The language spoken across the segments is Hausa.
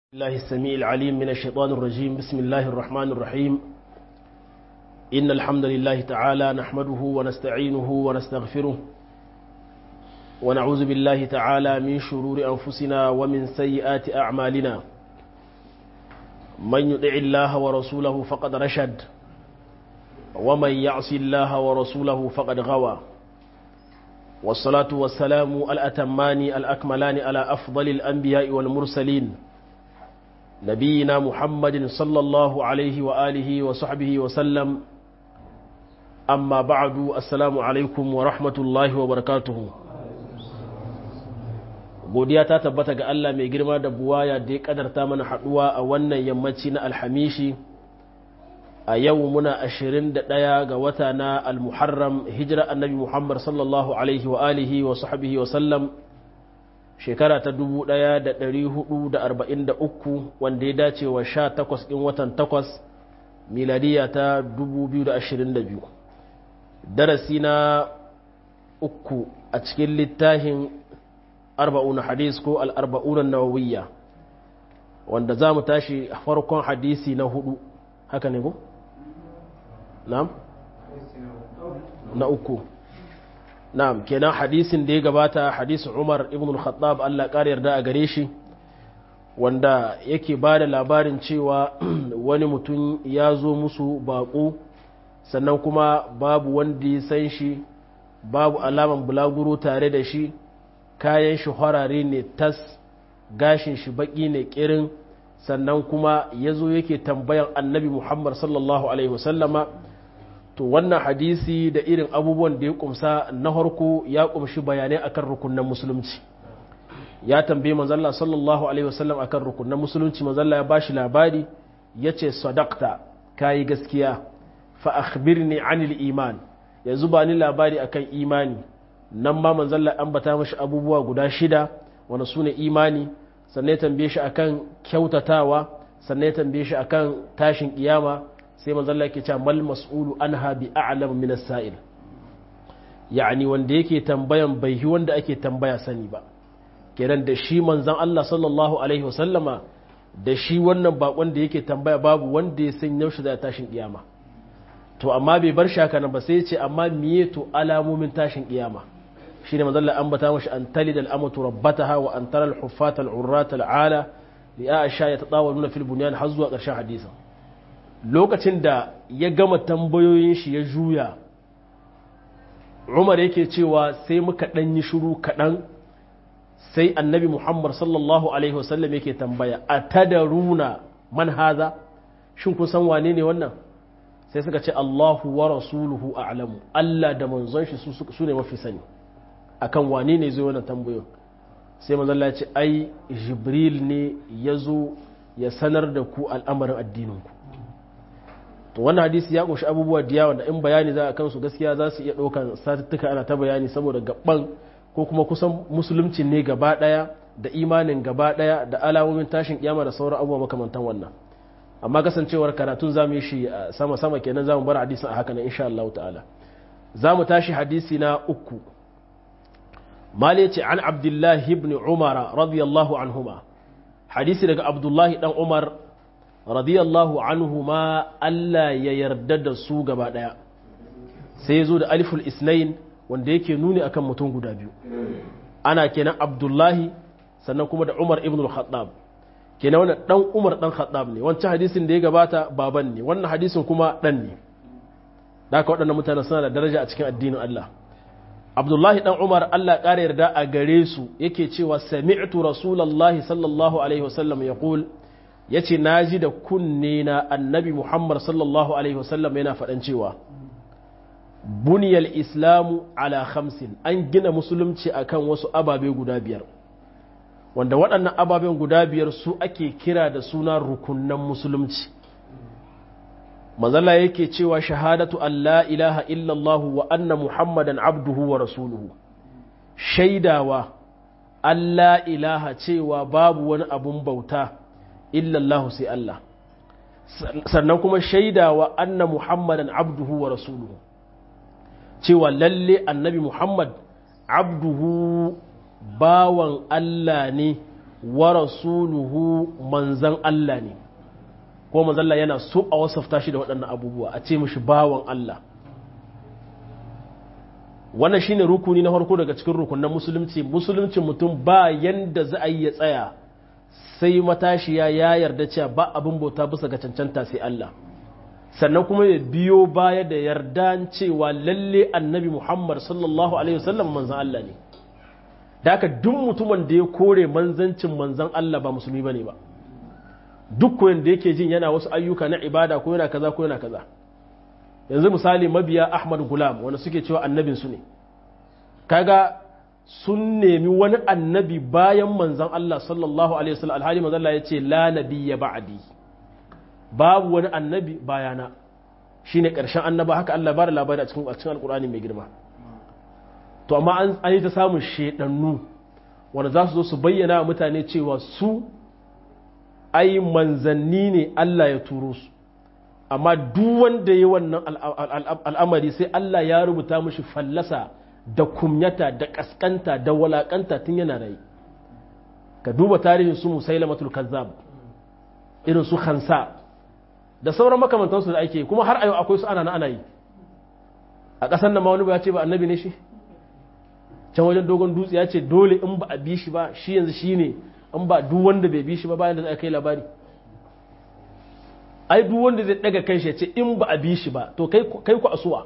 الله السميع العليم من الشيطان الرجيم بسم الله الرحمن الرحيم إن الحمد لله تعالى نحمده ونستعينه ونستغفره ونعوذ بالله تعالى من شرور أنفسنا ومن سيئات أعمالنا من يطع الله ورسوله فقد رشد ومن يعص الله ورسوله فقد غوى والصلاة والسلام الأتمان الأكملان على أفضل الأنبياء والمرسلين نبينا محمد صلى الله عليه وآله وصحبه وسلم أما بعد السلام عليكم ورحمة الله وبركاته godiya ta tabbata ga Allah mai girma da buwaya da ya kadarta mana haduwa a wannan yammaci na alhamishi a yau muna 21 ga wata na almuharram hijira annabi Muhammad sallallahu alaihi wa alihi wa sahbihi wa sallam shekara ta 1443 wanda ya dace wa 18 ɗin watan 8 miladiya ta 2022 darasi na uku a cikin littafin arba'un hadis ko al'arba'unan nawawiyya wanda za mu tashi farkon hadisi na hudu haka ne ko? na'am? na uku na'am kenan hadisin da ya gabata hadisin Umar ibn al-Khattab Allah ƙara yarda a gare shi wanda yake ba da labarin cewa wani mutum ya zo musu baƙo sannan kuma babu wanda ya san shi babu alaman bulaguro tare da shi kayan shi harare ne tas gashin shi baƙi ne ƙirin sannan kuma ya zo yake tambayan annabi Muhammad sallallahu alaihi wasallama to wannan hadisi da irin abubuwan da ya kumsa na harko ya kumshi bayanai akan rukunan musulunci ya tambaye manzalla sallallahu alaihi wasallam akan rukunan musulunci manzalla ya bashi labari ya ce sadakta kayi gaskiya fa akhbirni anil iman yanzu ba ni labari akan imani nan ma manzalla an bata mashi abubuwa guda shida wanda su ne imani sannan ya tambaye shi akan kyautatawa sannan ya tambaye shi akan tashin kiyama sai manzalla yake cewa mal mas'ulu anha bi a'lam min as-sa'il yani wanda yake tambayan bai hi wanda ake tambaya sani ba kenan da shi manzon Allah sallallahu alaihi wasallama da shi wannan bakon da yake tambaya babu wanda ya san yaushe za tashin kiyama to amma bai bar shaka nan ba sai ya ce amma miye to alamomin tashin kiyama shine manzon Allah ambata mashi an talidal amatu rabbataha wa an tara al-huffata al-urrata al-ala li aisha yatatawaluna fil bunyan har zuwa ƙarshen hadisin lokacin da ya gama tambayoyin shi ya juya umar yake cewa sai muka ɗan yi shuru kaɗan sai annabi muhammad sallallahu alaihi wasallam yake tambaya a tadaruna man haza shin kun san wane ne wannan sai suka ce allahu wa rasuluhu a'lamu allah da manzon shi su ne mafi sani akan wane ne zai wannan tambayoyin sai manzon ya ce ai jibril ne ya zo ya sanar da ku al'amarin addininku to wannan hadisi ya kunshi abubuwa da yawa da in bayani za a kansu gaskiya za su iya ɗaukan satuttuka ana ta bayani saboda gaban ko kuma kusan musulunci ne gaba ɗaya da imanin gaba ɗaya da alamomin tashin kiyama da sauran abubuwa makamantan wannan amma kasancewar karatun zamu yi shi sama sama kenan zamu bar hadisin a haka nan insha Allah ta'ala zamu tashi hadisi na uku mali ce an abdullahi ibn umar radiyallahu anhuma hadisi daga abdullahi dan umar radiyallahu anhu ma Allah ya yarda da su gaba ɗaya sai ya zo da aliful isnain wanda yake nuni akan mutum guda biyu ana kenan abdullahi sannan kuma da umar ibn al-khattab kenan wannan dan umar dan khattab ne wancan hadisin da ya gabata baban ne wannan hadisin kuma dan ne da haka waɗannan mutane suna da daraja a cikin addinin Allah abdullahi dan umar Allah ƙara yarda a gare su yake cewa sami'tu rasulullahi sallallahu alaihi wasallam yaqul ya ce na ji da kunne na annabi muhammad sallallahu alaihi wasallam yana faɗan cewa buniyar islamu ala khamsin an gina musulunci akan wasu ababe guda biyar wanda waɗannan ababen guda biyar su ake kira da suna rukunan musulunci mazala yake cewa shahadatu an la ilaha illallah wa anna muhammadan abduhu wa rasuluhu shaidawa an la ilaha cewa babu wani abun bauta illallahu sai Allah sannan kuma shaidawa anna muhammadan abduhu wa rasuluhu cewa lalle annabi muhammad abduhu bawan Allah ne wa rasuluhu manzan Allah ne ko manzan Allah yana so a wasafta shi da waɗannan abubuwa a ce mishi bawan Allah wannan shine rukuni na farko daga cikin rukunan musulunci musulunci mutum ba yanda za a yi ya tsaya sai matashiya ya yarda cewa ba abin bauta bisa ga cancanta sai Allah sannan kuma ya biyo baya da yarda cewa lalle annabi Muhammad sallallahu alaihi wasallam manzan Allah ne da haka duk mutumin da ya kore manzancin manzan Allah ba musulmi bane ba duk koyon da yake jin yana wasu ayyuka na ibada ko yana kaza ko yana kaza yanzu misali mabiya Ahmad Gulam wanda suke cewa annabin su ne kaga sun nemi wani annabi bayan manzan Allah sallallahu alaihi wasallam alhali manzan Allah ya ce la nabiyya ba'di babu wani annabi bayana shine karshen annaba haka Allah ba da labari a cikin cikin alkur'ani mai girma to amma an yi ta samun shedannu wanda za su zo su bayyana wa mutane cewa su ai manzanni ne Allah ya turo su amma duk wanda ya wannan al'amari sai Allah ya rubuta mishi fallasa da kumyata da kaskanta da walakanta tun yana rai ka duba tarihin su musailamatul kazzab irin su khansa da sauran makamantansu da ake kuma har a yau akwai su ana na ana yi a ƙasar nan ma wani ba ya ce ba annabi ne shi can wajen dogon dutse ya ce dole in ba a bi shi ba shi yanzu shi ne in ba duk wanda bai bi shi ba bayan da za a kai labari ai duk wanda zai daga kai shi ya ce in ba a bi shi ba to kai ku asuwa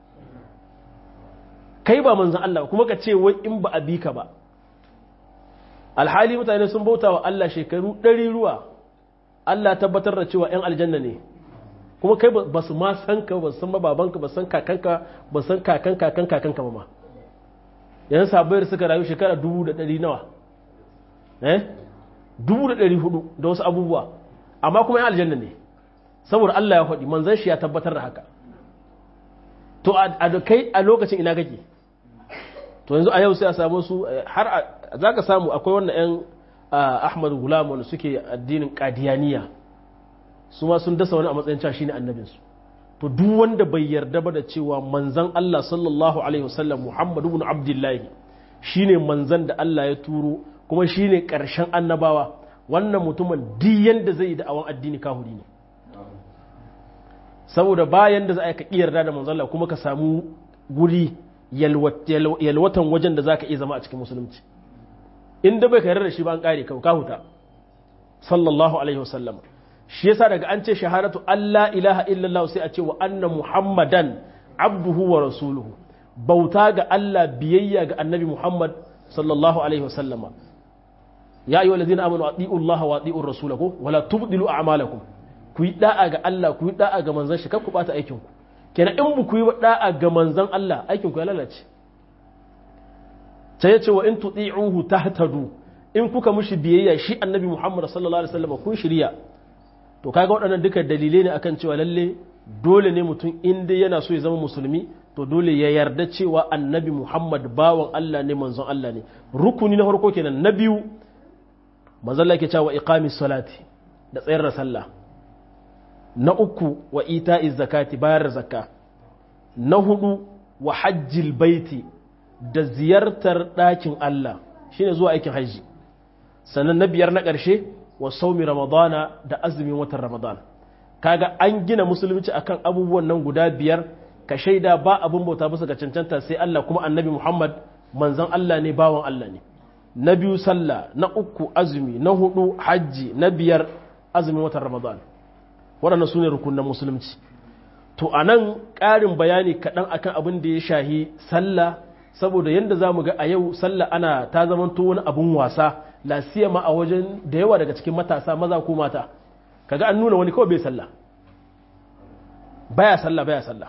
kai ba manzan Allah kuma ka ce wai in ba a bi ka ba alhali mutane sun bauta wa Allah shekaru ɗari ruwa Allah tabbatar da cewa 'yan aljanna ne kuma kai ba su ma san ka ba san babanka ba san kakanka ba san kakan kakan kakanka ba ma yanzu sabayar suka rayu shekara dubu da ɗari nawa eh dubu da ɗari hudu da wasu abubuwa amma kuma 'yan aljanna ne saboda Allah ya faɗi manzan shi ya tabbatar da haka to a kai a lokacin ina kake to yanzu a yau sai a samu su har za ka samu akwai wannan 'yan ahmad gulam wanda suke addinin kadiyaniya su ma sun dasa wani a matsayin cewa shine annabinsu to duk wanda bai yarda ba da cewa manzan Allah sallallahu alaihi wasallam Muhammadu ibn Abdullahi shine manzan da Allah ya turo kuma shine karshen annabawa wannan mutumin duk yanda zai yi da'awan addini kahuri ne saboda bayan da za a ka yarda da manzan Allah kuma ka samu guri yalwatan wajen da za ka iya zama a cikin musulunci inda bai kayar da shi ba an kare ka huta sallallahu alaihi wasallam shi yasa daga an ce shahadatu Allah ilaha illallah sai a ce wa anna muhammadan abduhu wa rasuluhu bauta ga Allah biyayya ga annabi muhammad sallallahu alaihi wasallam ya ayyuhal ladina amanu atiiu Allah wa atiiu rasulahu wala tubdilu a'malakum ku yi da'a ga Allah ku yi da'a ga manzon shi kar ku bata aikin ku kenan in ku yi da'a ga manzon Allah aikin ku ya lalace sai ya ce wa in tuti'uhu tahtadu in kuka mushi biyayya shi annabi Muhammad sallallahu alaihi wasallam kun shirya to kaga waɗannan duka dalilai ne akan cewa lalle dole ne mutum in dai yana so ya zama musulmi to dole ya yarda cewa annabi Muhammad bawan Allah ne manzon Allah ne rukuni na farko kenan na biyu manzon Allah ke cewa iqamis salati da tsayar da sallah na uku wa ita'iz zakati bayar da zakka na hudu wa hajjil baiti da ziyartar ɗakin Allah shine zuwa aikin hajji sannan na biyar na ƙarshe wa saumi ramadana da azumin watan ramadan kaga an gina musulunci akan abubuwan nan guda biyar ka shaida ba abin bauta bisa ga cancanta sai Allah kuma annabi Muhammad manzon Allah ne bawan Allah ne na biyu sallah na uku azumi na hudu hajji na biyar azumin watan ramadan waɗannan su ne rukunan musulunci to a nan ƙarin bayani kaɗan akan abin da ya shahi sallah saboda yadda za mu ga a yau sallah ana ta zamanto wani abun wasa lasiyama a wajen da yawa daga cikin matasa maza ko mata kaga an nuna wani kawai bai sallah baya sallah baya sallah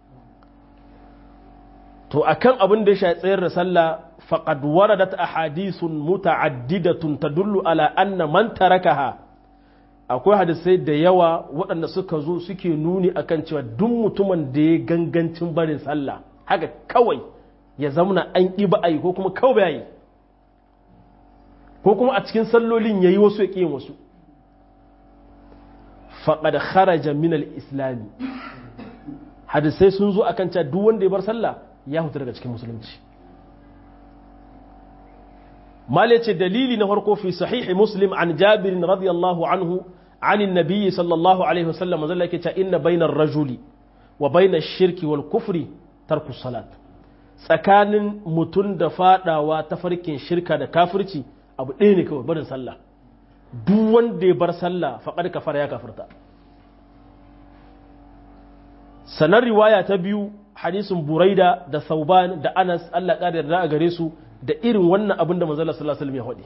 to akan abin da ya shafi tsayar da sallah faqad waradat ahadithun muta'addidatun tadullu ala anna man tarakaha akwai hadisai da yawa waɗanda suka zo suke nuni akan cewa duk mutumin da ya gangancin barin sallah haka kawai ya zamana an ƙi ba a yi ko kuma kawai ya yi ko kuma a cikin sallolin ya yi wasu ya ƙi wasu faƙad kharaja min al-islami hadisai sun zo akan cewa duk wanda ya bar sallah ya hutu daga cikin musulunci mal yace dalili na farko fi sahihi muslim an jabir radiyallahu anhu عن النبي صلى الله عليه وسلم ذلك إن بين الرجل وبين الشرك والكفر ترك الصلاة tsakanin mutum da fadawa ta farkin shirka da kafirci abu ɗaya ne kawai barin sallah duk wanda ya bar sallah faƙar kafar ya kafirta sanar riwaya ta biyu hadisin buraida da sauban da anas allah ƙadar da a gare su da irin wannan abin da manzala sallallahu alaihi ya faɗi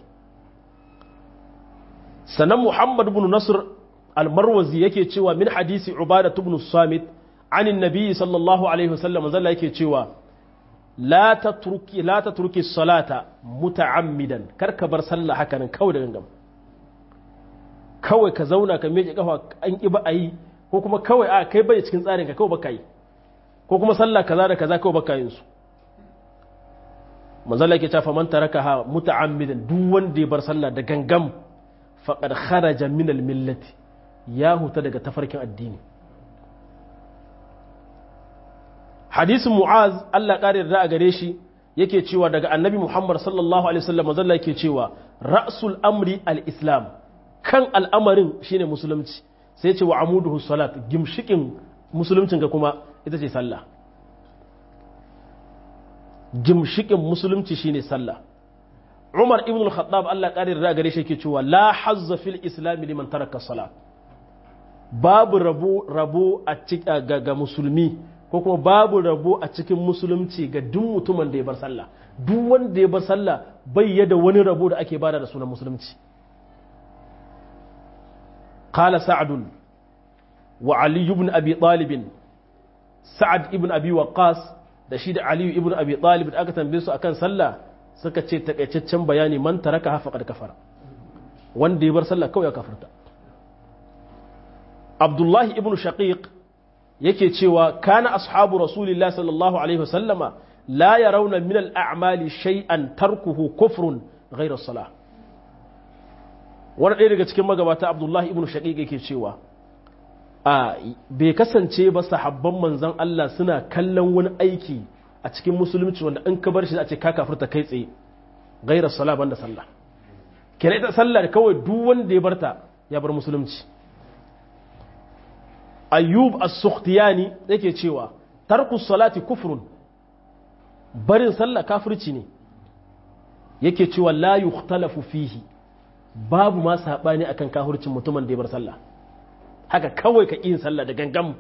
sanan muhammad ibn nasr al-marwazi yake cewa min hadisi ubada ibn samit an annabi sallallahu alaihi wasallam manzala yake cewa la tatruki la tatruki salata muta'ammidan kar ka bar sallah haka nan kawai da gangan kawai ka zauna ka miƙe kafa an ki ba a yi ko kuma kawai a kai bai cikin tsarin ka kawai baka yi ko kuma sallah kaza da kaza kawai baka yin su manzala yake cewa man tarakaha muta'ammidan duk wanda ya bar sallah da gangan faqad kharaja min al-millati ya huta daga tafarkin addini hadisin mu'az Allah ƙari da a gare shi yake cewa daga annabi Muhammad sallallahu alaihi wasallam mazalla yake cewa ra'sul amri al-islam kan al'amarin shine musulunci sai ya ce wa amuduhu salat gimshikin musuluncin ga kuma ita ce sallah gimshikin musulunci shine sallah Umar ibn al-Khattab Allah ƙari da a gare shi yake cewa la hazza fil islam liman taraka salat babu rabo rabo a ga musulmi ko kuma babu rabo a cikin musulunci ga duk mutumin da ya bar sallah duk wanda ya bar sallah bai yada wani rabo da ake bada da sunan musulunci qala sa'd wa ali ibn abi talib sa'ad ibn abi waqqas da shi da ali ibn abi talib da aka tambaye su akan sallah suka ce takaitaccen bayani man taraka hafa qad kafara wanda ya bar sallah kawai ya kafarta abdullahi ibn shaqiq yake cewa kana ashabu rasulillah sallallahu alaihi wasallama la yarawna min al-a'mali shay'an tarkuhu kufrun ghayra salah wani ɗaya daga cikin magabata abdullahi ibn shaqiq yake cewa a bai kasance ba sahabban manzon Allah suna kallon wani aiki a cikin musulunci wanda in ka bar shi a ce ka kafirta kai tsaye ghayra salah banda sallah kenan ita sallah kawai duk wanda ya barta ya bar musulunci ayyub as-sukhtiyani yake cewa tarku salati kufrun barin sallah kafirci ne yake cewa la yukhtalafu fihi babu ma sabani akan kafircin mutumin da ya bar sallah haka kawai ka yin sallah da gangam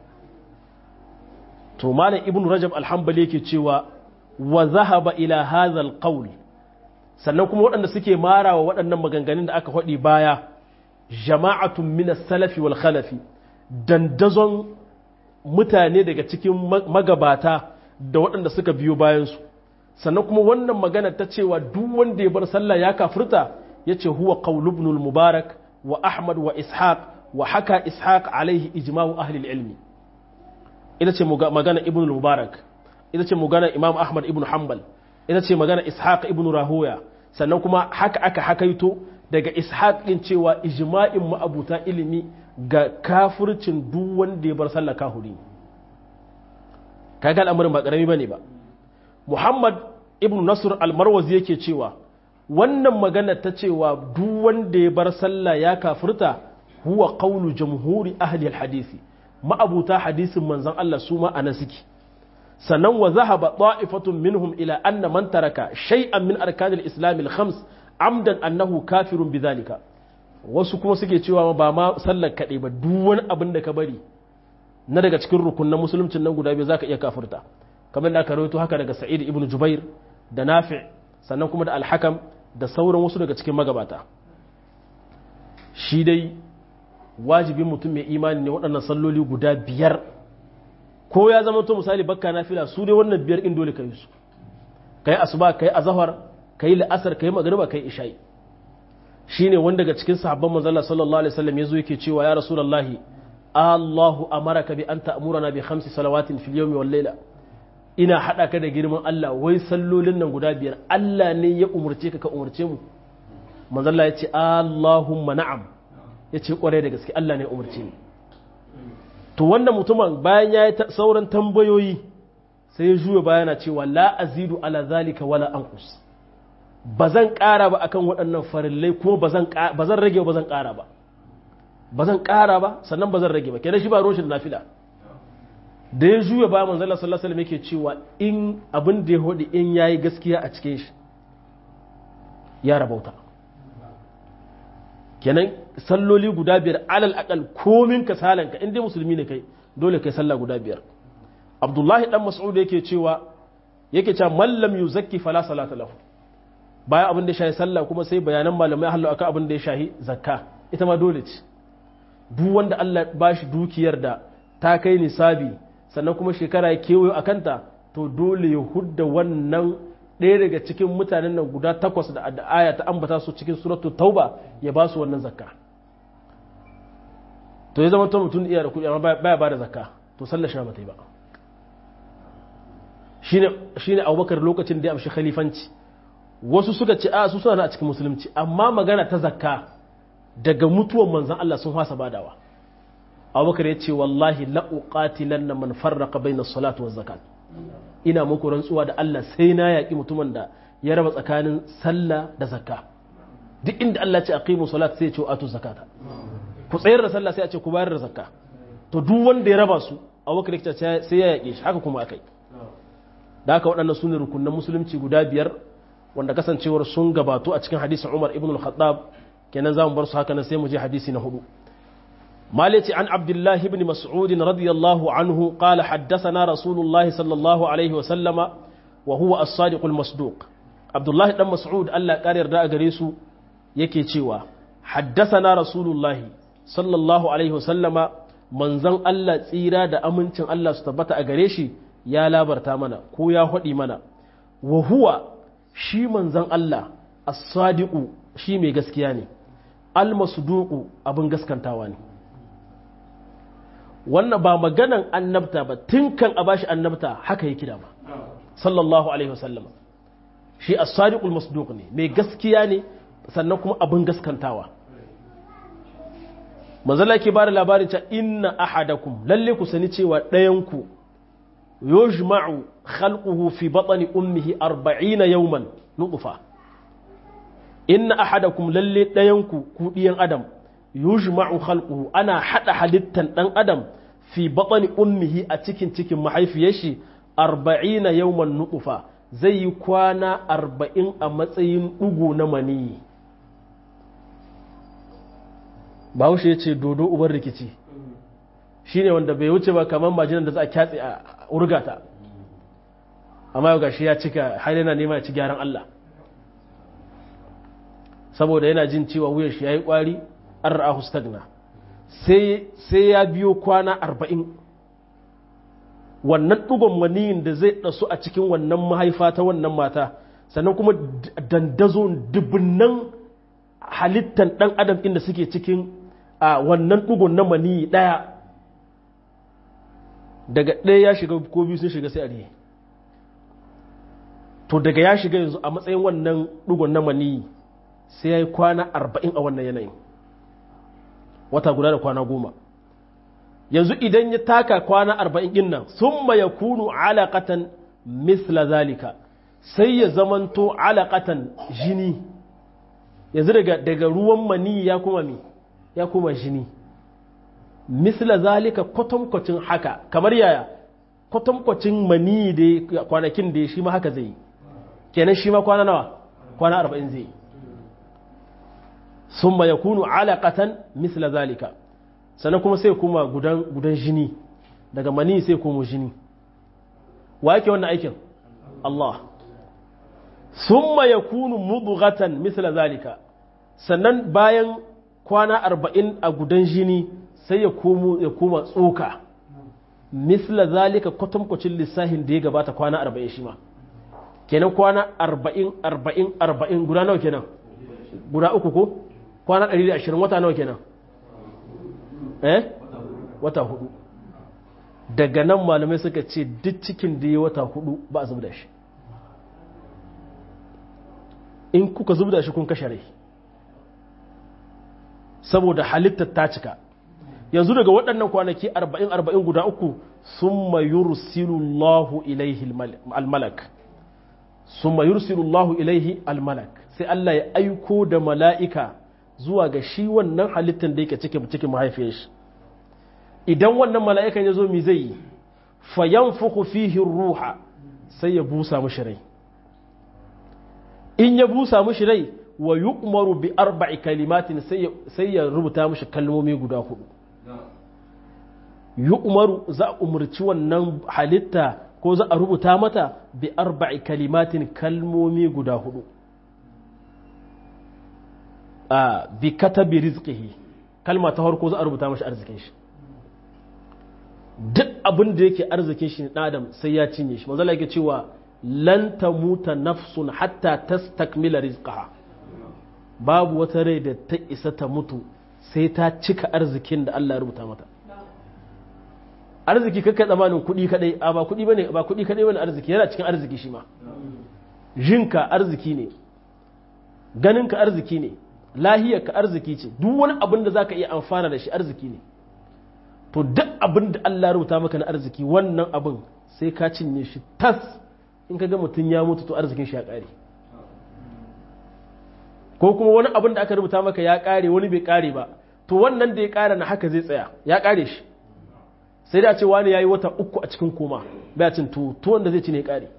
to malam ibn rajab al-hanbali yake cewa wa zahaba ila hadha al-qawl sannan kuma waɗanda suke marawa waɗannan maganganun da aka faɗi baya jama'atun min as-salafi wal khalafi dandazon mutane daga cikin magabata da waɗanda suka biyo bayansu sannan kuma wannan magana ta cewa duk wanda ya bar sallah ya kafirta ya ce huwa qaulubnul mubarak wa ahmad wa ishaq wa haka ishaq alaihi ijma'u ahli ilmi ita ce magana ibn mubarak ita ce magana imam ahmad ibn hanbal ita ce magana ishaq ibn rahoya sannan kuma haka aka hakaito daga ishaq din cewa ijma'in ma'abuta ilimi ga kafircin duk wanda ya bar sallah kahuri kaga al'amarin ba karami bane ba Muhammad ibn Nasr al-Marwazi yake cewa wannan magana ta cewa duk wanda ya bar sallah ya kafirta huwa qawlu jamhuri ahli al-hadisi ma'abuta hadisin manzon Allah su ma anan suke sannan wa zahaba ta'ifatun minhum ila anna man taraka shay'an min arkanil islam al-khams amdan annahu kafirun bidhalika wasu kuma suke cewa ba ma sallar kaɗai ba duk wani abin da ka bari na daga cikin rukun na musuluncin nan guda biyu za ka iya kafirta kamar da aka rawaito haka daga sa'id ibn jubair da nafi sannan kuma da alhakam da sauran wasu daga cikin magabata shi dai wajibin mutum mai imani ne waɗannan salloli guda biyar ko ya zama to misali bakka nafila su dai wannan biyar in dole ka yi su kai asuba kai azhar kai la'asar kai magriba kai isha'i shine wanda daga cikin sahabban manzon sallallahu alaihi wasallam yazo yake cewa ya rasulullahi Allahu amaraka bi an ta'murana bi khamsi salawatin fil yawmi wal layla ina hada ka da girman Allah wai sallolin nan guda biyar Allah ne ya umurce ka ka umurce mu manzon Allah yace Allahumma na'am yace kware da gaske Allah ne ya umurce ni to wannan mutumin bayan yayi sauran tambayoyi sai ya juya bayana cewa la azidu ala zalika wala anqus ba zan ƙara ba akan waɗannan farillai kuma ba zan rage ba zan ƙara ba ba zan ƙara ba sannan ba zan rage ba kenan shi ba roshin nafila da ya juya ba manzala sallallahu alaihi yake cewa in abin da ya hodi in yayi gaskiya a cikin shi ya rabauta kenan salloli guda biyar alal akal komin kasalanka in dai musulmi ne kai dole kai sallah guda biyar abdullahi dan mas'ud yake cewa yake cewa mallam yuzakki fala salata lahu bayan abin da ya shahi sallah kuma sai bayanan malamai hallo akan abin da ya shahi zakka ita ma dole ce duk wanda Allah ba shi dukiyar da ta kai nisabi sannan kuma shekara ya kewayo a kanta to dole ya hudda wannan ɗaya daga cikin mutanen nan guda takwas da aya ta ambata su cikin suratu tauba ya ba su wannan zakka to ya zama to mutum iya da kuɗi amma baya ba da zakka to sallar shi ba ta yi ba shine abubakar lokacin da ya amshi khalifanci wasu suka ce a su suna a cikin musulunci amma magana ta zakka daga mutuwan manzan Allah sun fasa badawa abubakar ya ce wallahi la'uqatilan na man farraqa bayna salatu wa zakat ina muku rantsuwa da Allah sai na yaƙi mutumin da ya raba tsakanin sallah da zakka duk inda Allah ce aqimu salat sai ya ce atu zakata ku tsayar da sallah sai a ce ku bayar da zakka to duk wanda ya raba su abubakar ya ce sai ya yaƙe shi haka kuma akai da haka waɗannan su ne rukunan musulunci guda biyar wanda kasancewar sun gabato a cikin hadisin Umar ibn al-Khattab kenan zamu bar su haka nan sai mu je hadisi na hudu مالتي عن عبد الله بن مسعود رضي الله عنه قال حدثنا رسول الله صلى الله عليه وسلم وهو الصادق المصدوق عبد الله بن مسعود الله قارر da gare su yake cewa حدثنا رسول الله صلى الله عليه وسلم manzon Allah tsira da amincin Allah su tabbata a gare shi ya labarta mana ko ya haɗi mana wa huwa shi manzon Allah as-sadiqu shi mai gaskiya ne al-masduqu abin gaskantawa ne wannan ba maganan annabta ba tun kan a bashi annabta haka yake da ba sallallahu alaihi wasallam shi as-sadiqul masduq ne mai gaskiya ne sannan kuma abin gaskantawa manzala ke bada labarin cewa inna ahadakum lalle ku sani cewa ɗayan ku yujma'u khalquhu fi batni ummihi 40 yawman nutfa inna ahadakum lalle ɗayan ku ku diyan adam yujma'u khalquhu ana hada halittan dan adam fi batni ummihi a cikin cikin mahaifiyar shi 40 yawman nutfa zai yi kwana 40 a matsayin dugu na maniyi bahaushe ya ce dodo uban rikici shine wanda bai wuce ba kamar majinan da za a kyatse a urgata amma yau gashi ya cika har yana nema ya ci gyaran Allah saboda yana jin cewa wuyan shi yayi kwari an ra'ahu stagna sai ya biyo kwana arba'in wannan ɗugon maniyin da zai ɗasu a cikin wannan mahaifa ta wannan mata sannan kuma dandazo dubunnan halittan ɗan adam inda suke cikin a wannan ɗugon na maniyi ɗaya daga ɗaya ya shiga ko biyu sun shiga sai a riye to daga ya shiga yanzu a matsayin wannan ɗugon na maniyi sai ya yi kwana arba'in a wannan yanayin wata guda da kwana goma yanzu idan ya taka kwana arba'in ɗin nan sun ya kunu alaƙatan misla zalika sai ya zamanto alaƙatan jini yanzu daga, daga ruwan mani ya kuma mi ya kuma jini misla zalika kwatankwacin haka kamar yaya kwatankwacin mani da kwanakin da shi ma haka zai yi kenan shi ma kwana nawa kwana arba'in zai yi sun ya kunu alaƙatan misla zalika sannan kuma sai kuma gudan, gudan jini daga mani sai kuma jini wa yake wannan aikin Allah summa ya kunu mudugatan misla zalika sannan bayan kwana arba'in a gudan jini sai ya komo ya koma tsoka misla zalika kwatankwacin lissahin da ya gabata kwana arba'in shi ma kenan kwana arba'in arba'in arba'in guda nawa kenan guda uku ko kwana ɗari da ashirin wata nawa kenan eh wata hudu daga nan malamai suka ce duk cikin da ya wata hudu ba a zubda shi in kuka zubda shi kun kashe rai saboda halittar ta cika yanzu daga waɗannan kwanaki arba'in arba'in guda uku sun mayursilullahu ilaihi almalak sun mayursilullahu ilaihi almalak sai Allah ya aiko da mala'ika zuwa ga shi wannan halittar da yake cikin cikin mahaifiyar shi idan wannan mala'ikan ya zo mi zai yi fayan fuku fihin ruha sai ya busa mushi rai in ya busa mushi rai wa yi umaru bi arba'i kalimatin sai ya rubuta mushi kalmomi guda hudu yi umaru za a umarci wannan halitta ko za a rubuta mata bi arba'i kalimatin kalmomi guda hudu a bi katabi rizqihi kalma ta farko za a rubuta mashi arzikin shi duk abin da yake arzikin shi na adam sai ya cinye shi manzala yake cewa lan tamuta nafsun hatta tastakmila rizqaha babu wata rai da ta isa ta mutu sai ta cika arzikin da Allah ya rubuta mata arziki kakka tsamanin kuɗi kadai a ba kuɗi bane ba kuɗi kadai bane arziki yana cikin arziki shi ma jinka arziki ne ganinka arziki ne lahiyarka arziki ce duk wani abin da zaka iya amfana da shi arziki ne to duk abin da Allah rubuta maka na arziki wannan abin sai ka cinye shi tas in ka ga mutum ya mutu to arzikin shi ya ƙare ko kuma wani abin da aka rubuta maka ya ƙare wani bai ƙare ba to wannan da ya ƙare na haka zai tsaya ya ƙare shi sai da ce wani ya yi wata uku a cikin koma bai cin tuwo tuwon da zai ci ne ya ƙare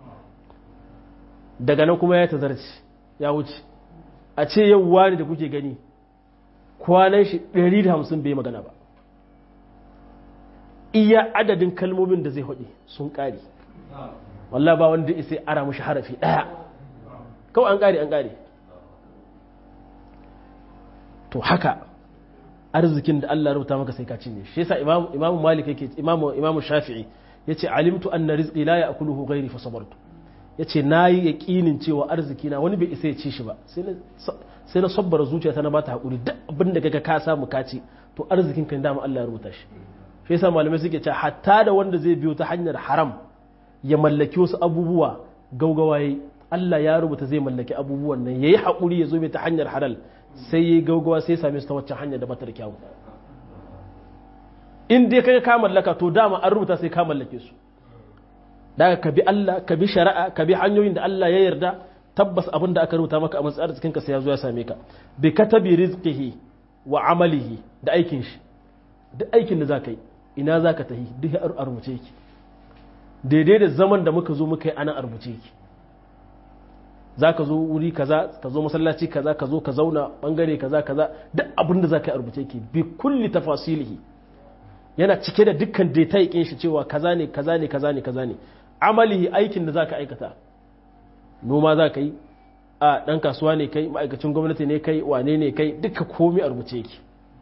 daga nan kuma ya tazarci ya wuce a ce yau wani da kuke gani kwanan shi 150 bai magana ba iya adadin kalmomin da zai haɗe sun ƙari wallah ba wanda isai ara mushi harafi ɗaya kawai an ƙari an ƙari to haka arzikin da Allah rubuta maka sai ka cinye shi yasa imamu malik yake imamu imamu shafi'i yace alimtu anna rizqi la ya'kuluhu ghairi fa sabartu yace nayi yaqinin cewa arziki na wani bai isa ya ci shi ba sai na sabbara zuciyata na bata hakuri duk abin da kaga ka samu ka ci to arzikin kan dama Allah ya rubuta shi shi yasa malamai suke cewa hatta da wanda zai biyo ta hanyar haram ya mallaki wasu abubuwa gaugawa yayi Allah ya rubuta zai mallaki abubuwan nan yayi hakuri ya zo mai ta hanyar halal sai yayi gaugawa sai ya same su ta waccan hanyar da bata da kyau in dai kaga ka mallaka to dama an rubuta sai ka mallake su daga ka bi Allah ka bi shari'a ka bi hanyoyin da Allah ya yarda tabbas abin da aka rubuta maka a matsayin arzikin ka sai ya zo ya same ka bi katabi rizqihi wa amalihi da aikin shi duk aikin da zaka yi ina zaka tahi duk a rubuce ki daidai da zaman da muka zo muka yi ana a rubuce ki zaka zo wuri kaza ka zo masallaci kaza ka zo ka zauna bangare kaza kaza duk abin da zaka yi a rubuce ki bi kulli tafasilihi yana cike da dukkan detail kin shi cewa kaza ne kaza ne kaza ne kaza ne amalihi aikin da zaka aikata noma za ka yi a ɗan kasuwa ne kai ma'aikacin gwamnati ne kai wane ne kai duka komi a rubuce yake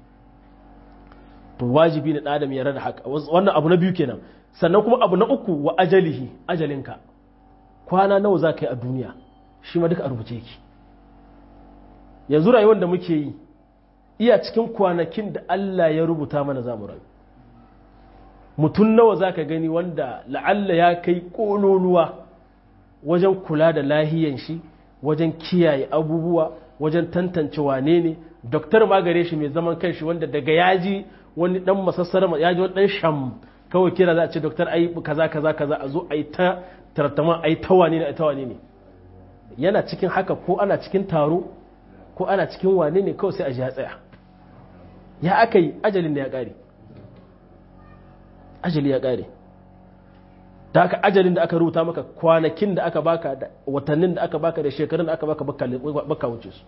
to wajibi na ɗadam ya rada haka wannan abu na biyu kenan sannan kuma abu na uku wa ajalihi ajalinka kwana nawa za ka yi a duniya shi ma duka a rubuce yake yanzu rayuwar da muke yi iya cikin kwanakin da Allah ya rubuta mana za mu rayu mutum nawa za ka gani wanda la'alla ya kai ƙololuwa wajen kula da lahiyan shi wajen kiyaye abubuwa wajen tantance wane ne doktor magare shi mai zaman kanshi wanda daga yaji wani dan masassara yaji wani dan sham kawai kira za a ce doktor ai kaza kaza kaza a zo a yi ta tartama a yi ta wane ne a ta wane ne yana cikin haka ko ana cikin taro ko ana cikin wane ne kawai sai a ji ya tsaya ya aka yi ajalin da ya kare ajali ya kare da haka ajalin da aka rubuta maka kwanakin da aka baka da watannin da aka baka da shekarun da aka baka baka wuce su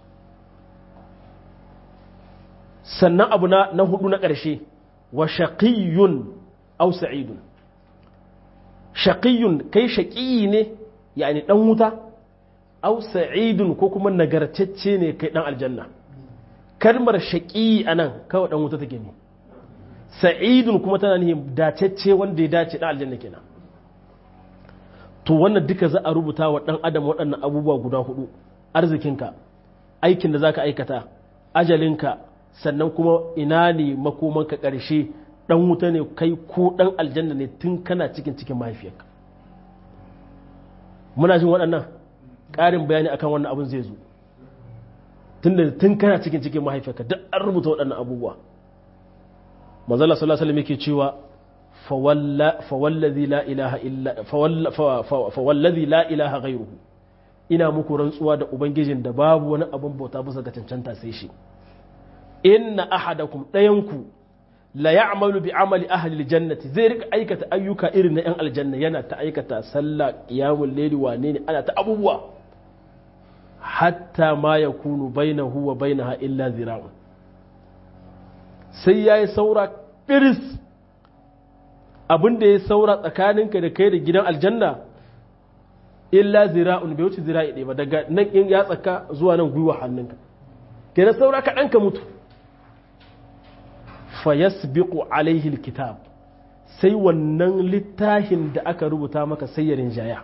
sannan abu na, na hudu na ƙarshe wa shaqiyyun aw sa'idun shaqiyyun kai shaqiyi ne yani dan wuta aw sa'idun ko kuma nagartacce ne kai dan aljanna kalmar shaqiyi anan kawai dan wuta take ne sa'idun kuma tana nihin dacecce wanda ya dace dan aljanna kenan to wannan duka za a rubuta wa ɗan adam waɗannan abubuwa guda hudu arzikinka aikin da za ka aikata ajalinka sannan kuma ina ne makomanka ƙarshe ɗan wuta ne kai ko ɗan aljanna ne tun kana cikin cikin mahaifiyarka muna jin waɗannan ƙarin bayani akan wannan abin zai zo tun da tun kana cikin cikin mahaifiyarka duk an rubuta waɗannan abubuwa manzala sallallahu alaihi wasallam yake cewa فوالذي لا إله إلا فوالذي لا إله غيره ina muku rantsuwa da ubangijin da babu wani abin bauta bisa ga cancanta sai shi inna ahadakum ɗayanku la ya'malu bi amali ahli aljannati zai rika aikata ayyuka irin na yan aljanna yana ta aikata sallah qiyamul layli wane ne ana ta abubuwa hatta ma yakunu bainahu wa bainaha illa zira'un sai yayi saura firis abin da ya saura tsakaninka da kai da gidan aljanna illa zira'un bai wuce zira'i ɗaya ba daga nan in ya tsaka zuwa nan gwiwa hannunka kenan saura kaɗan ka mutu fa yasbiqu alaihi alkitab sai wannan littafin da aka rubuta maka sai ya rinjaya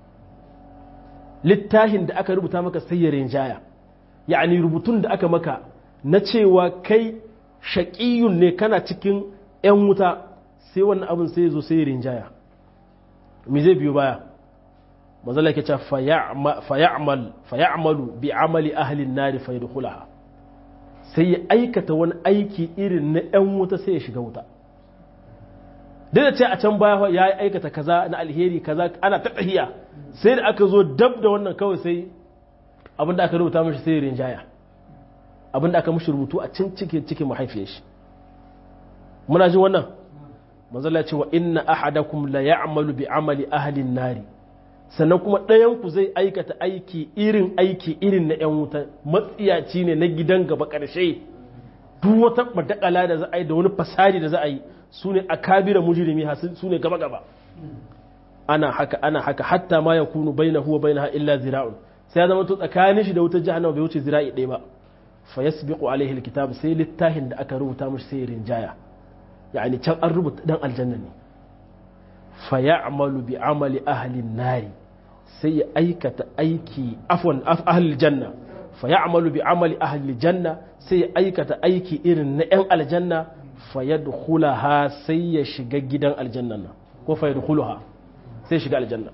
littafin da aka rubuta maka sai ya rinjaya ya'ani rubutun da aka maka na cewa kai shaƙiyun ne kana cikin 'yan wuta sai wannan abin sai ya zo sai ya rinjaya me zai biyo baya mazala ke ce faya'malu bi amali ahlin nari fa yadkhulaha sai ya aikata wani aiki irin na 'yan wuta sai ya shiga wuta duk da ce a can baya ya aikata kaza na alheri kaza ana ta tahiya sai da aka zo dab da wannan kawai sai abin da aka rubuta mashi sai rinjaya abin da aka mashi rubutu a cin cikin cikin mahaifiyar shi muna jin wannan manzala ce wa inna ahadakum la ya'malu bi amali ahli nari sannan kuma ɗayan ku zai aikata aiki irin aiki irin na yan wuta matsiyaci ne na gidan gaba ƙarshe duk wata madakala da za a yi da wani fasari da za a yi su ne a kabira mujirimi su ne gaba gaba ana haka ana haka hatta ma ya kunu bai na huwa bai na illa zira'un sai ya zama to tsakanin shi da wutar jahannama bai wuce zira'i ɗaya ba fa yasbiqu alaihi alkitab sai littafin da aka rubuta mishi sai rinjaya yani can an rubuta dan aljanna ne fa ya'malu bi amali ahli nari sai ya aikata aiki afwan ahli janna fa ya'malu bi amali ahli janna sai ya aikata aiki irin na yan aljanna fa yadkhulaha sai ya shiga gidan aljanna nan ko fa yadkhulaha sai shiga aljanna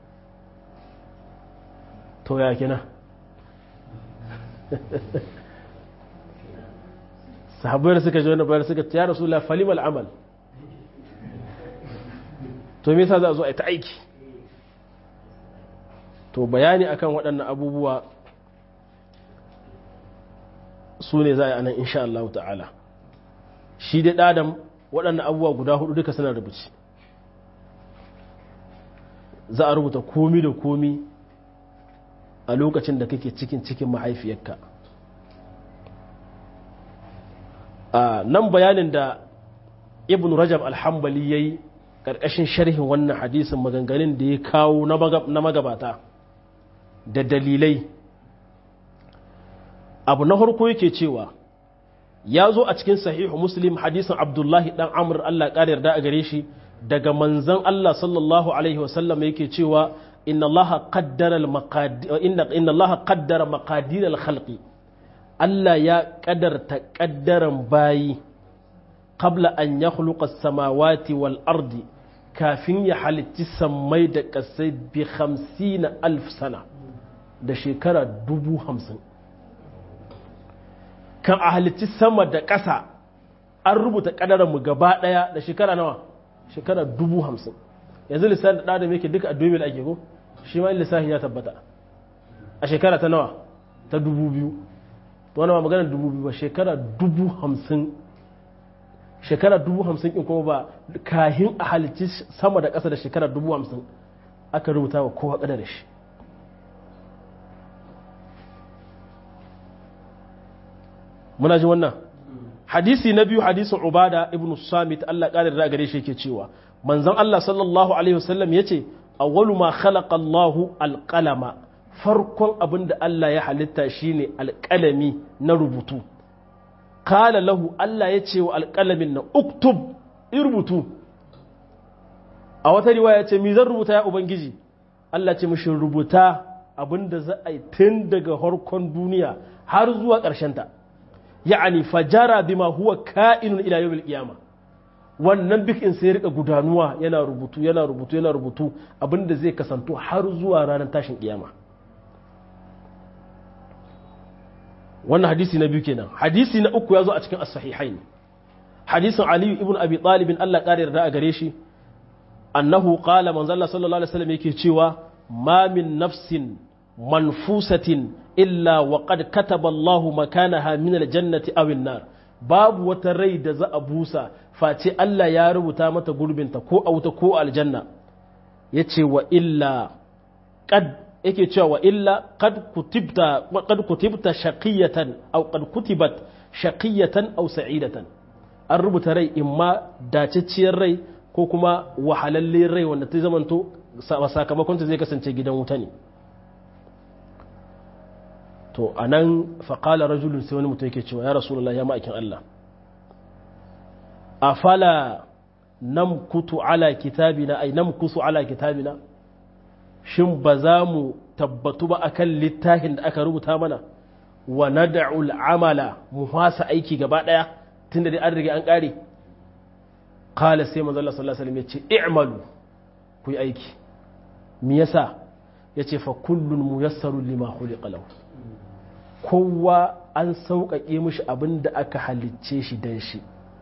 to ya kina sahabbai da suka ji wani bayar suka ya rasulullah falimal amal to me yasa za a zo a ta aiki to bayani akan waɗannan abubuwa su ne za a yi anan insha Allah ta'ala shi dai ɗadam waɗannan abubuwa guda hudu duka suna rubuci za a rubuta komi da komi a lokacin da kake cikin cikin mahaifiyarka a nan bayanin da ibn rajab alhambali ya yi ƙarƙashin sharhin wannan hadisin maganganun da ya kawo na magabata da dalilai abu na harko yake cewa ya zo a cikin sahihu muslim hadisin abdullahi dan amur allah ƙara yarda a gare shi daga manzan allah sallallahu alaihi wasallam yake cewa inna allah qaddara maqadir al-khalqi Allah ya ƙadarta ƙaddaran bayi qabla an ya samawati wal ardi kafin ya halitti sammai da ƙasai bi hamsina alf sana da shekara dubu hamsin kan a halitti sama da ƙasa an rubuta ƙaddaranmu gaba ɗaya da shekara nawa shekara dubu hamsin yanzu lissafi da ɗadam yake duka a domin ake ko shi ma lissafi ya tabbata a shekara ta nawa ta dubu biyu wani ba maganar dubu biyu ba shekara dubu hamsin shekara dubu hamsin in kuma ba kahin a halicci sama da ƙasa da shekara dubu hamsin aka rubuta wa kowa ƙada da shi muna ji wannan hadisi na biyu hadisin ubada ibn samit Allah ƙadar da gare shi yake cewa manzon Allah sallallahu alaihi wasallam yace awwalu ma khalaqa Allahu alqalama farkon abin da Allah ya halitta shine alƙalami na rubutu kala lahu Allah ya ce wa alƙalamin na uktub in rubutu a wata riwaya ce mi zan rubuta ya ubangiji Allah ce mishi rubuta abin da za a yi tun daga harkon duniya har zuwa ta. ya'ani fajara bima huwa ka'inun ila yawmil qiyama wannan bikin sai rika gudanuwa yana rubutu yana rubutu yana rubutu abin da zai kasanto har zuwa ranar tashin kiyama wannan hadisi na biyu kenan hadisi na uku ya zo a cikin as-sahihain hadisin ali ibn abi talib Allah ƙara yarda a gare shi annahu qala manzo Allah sallallahu alaihi wasallam yake cewa ma min nafsin manfusatin illa wa qad kataba Allahu makanaha min aljannati aw nar babu wata rai da za a busa face Allah ya rubuta mata gurbinta ko a wuta ko aljanna yace wa illa qad yake cewa wa illa qad kutibta qad kutibta shaqiyatan aw qad kutibat shaqiyatan aw sa'idatan an rubuta rai imma dacacciyar rai ko kuma wahalalle rai wanda ta zamanto sakamakon ta zai kasance gidan wuta ne to a nan faƙala rajulun sai wani mutum yake cewa ya rasulullah ya ma'aikin Allah a fala nam kutu ala kitabina ai nam kusu ala kitabina shin ba za mu tabbatu ba akan littafin da aka rubuta mana wa nad'ul amala mu fasa aiki gaba daya tunda dai an riga an kare qala sai manzo Allah sallallahu alaihi wasallam yace i'malu ku yi aiki me yasa yace fa kullun muyassarun lima khuliqa lahu kowa an sauƙaƙe mishi abin da aka halicce shi dan shi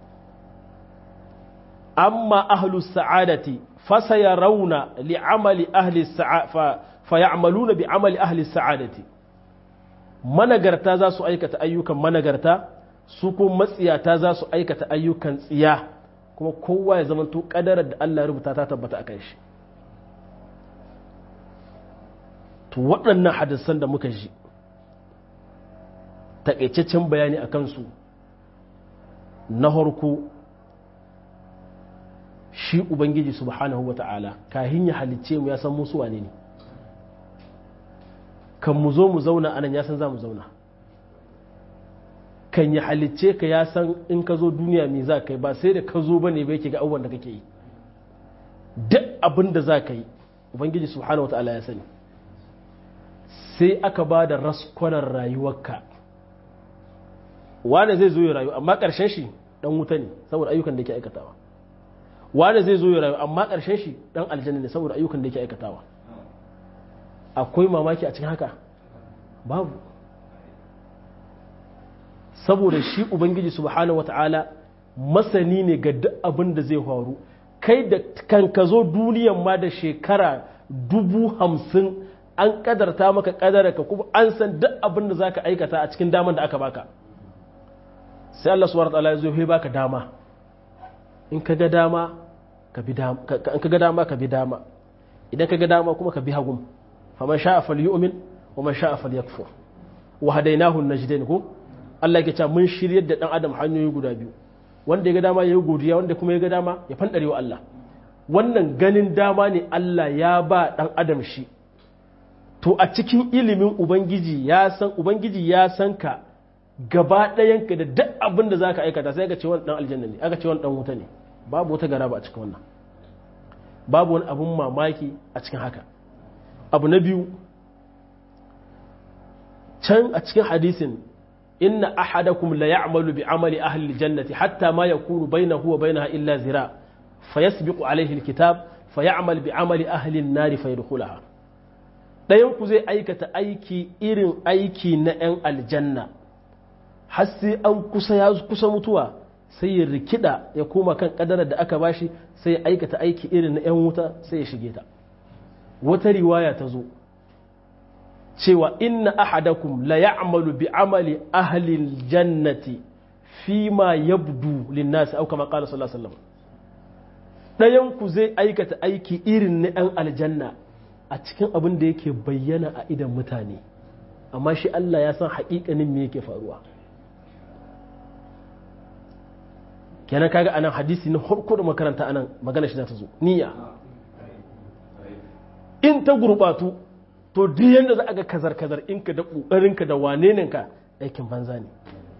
amma ahlus sa'adati fasayarauna li'amali ahli sa'a fayamaluna bi amali ahli sa'adati managarta za su aikata ayyukan managarta su kuma matsiyata za su aikata ayyukan tsiya kuma kowa ya zamanto kadarar da Allah rubuta ta tabbata akan shi to waɗannan hadisan da muka ji taƙaitaccen bayani a kansu na harko shi ubangiji subhanahu wa ta'ala kahin ya halicce mu ya san musu wane ne kan mu zo mu zauna anan ya san za mu zauna kan ya halicce ka ya san in ka zo duniya me za ka yi ba sai da ka zo ba ne bai ke ga abubuwan da kake yi duk abin da za ka yi ubangiji subhanahu wa ta'ala ya sani sai aka ba da raskwanar rayuwarka wane zai zo ya rayu amma ƙarshen shi ɗan wuta ne saboda ayyukan da ke aikatawa wane zai zo ya rayu amma ƙarshen shi ɗan aljanna ne saboda ayyukan da ke aikatawa akwai mamaki a cikin haka babu saboda shi ubangiji subhanahu wata'ala masani ne ga duk abin da zai faru kai da kan ka zo duniyan ma da shekara dubu hamsin an kadarta maka kadaraka kuma an san duk abin da za ka aikata a cikin daman da aka baka sai Allah subhanahu wataala ya zo ya baka dama in ka ga dama ka bi dama in ka ga dama ka bi dama idan ka ga dama kuma ka bi hagum faman sha'a falyu'min wa man sha'a falyakfur wa hadainahu najdain ko Allah yake cewa mun shiryar da dan adam hanyoyi guda biyu wanda ya ga dama yayi godiya wanda kuma ya ga dama ya fandare wa Allah wannan ganin dama ne Allah ya ba dan adam shi to a cikin ilimin ubangiji ya san ubangiji ya san ka gaba ɗayanka da duk abin da za ka aikata sai aka ce wani ɗan aljanna ne aka ce wani ɗan wuta ne babu wata gara ba a cikin wannan babu wani abin mamaki a cikin haka abu na biyu can a cikin hadisin inna ahadakum la ya'malu bi amali ahli jannati hatta ma yakunu bainahu wa bainaha illa zira fayasbiqu alayhi alkitab fayamal bi amali ahli an-nar fayadkhulaha dayan ku zai aikata aiki irin aiki na 'yan aljanna har sai an kusa ya kusa mutuwa sai ya rikida ya koma kan kadarar da aka bashi sai ya aikata aiki irin na 'yan wuta sai ya shige ta wata riwaya ta zo cewa inna ahadakum la ya'malu bi amali ahli jannati fi ma yabdu linnasi au kama qala sallallahu alaihi wasallam dayan ku zai aikata aiki irin na 'yan aljanna a cikin abin da yake bayyana a idan mutane amma shi Allah ya san haƙiƙanin me yake faruwa kenan kaga anan hadisi na harko da makaranta anan magana shi za ta zo niyya in ta gurbatu to duk yanda za a ga kazar kazar in ka da kokarin ka da wane ka aikin banza ne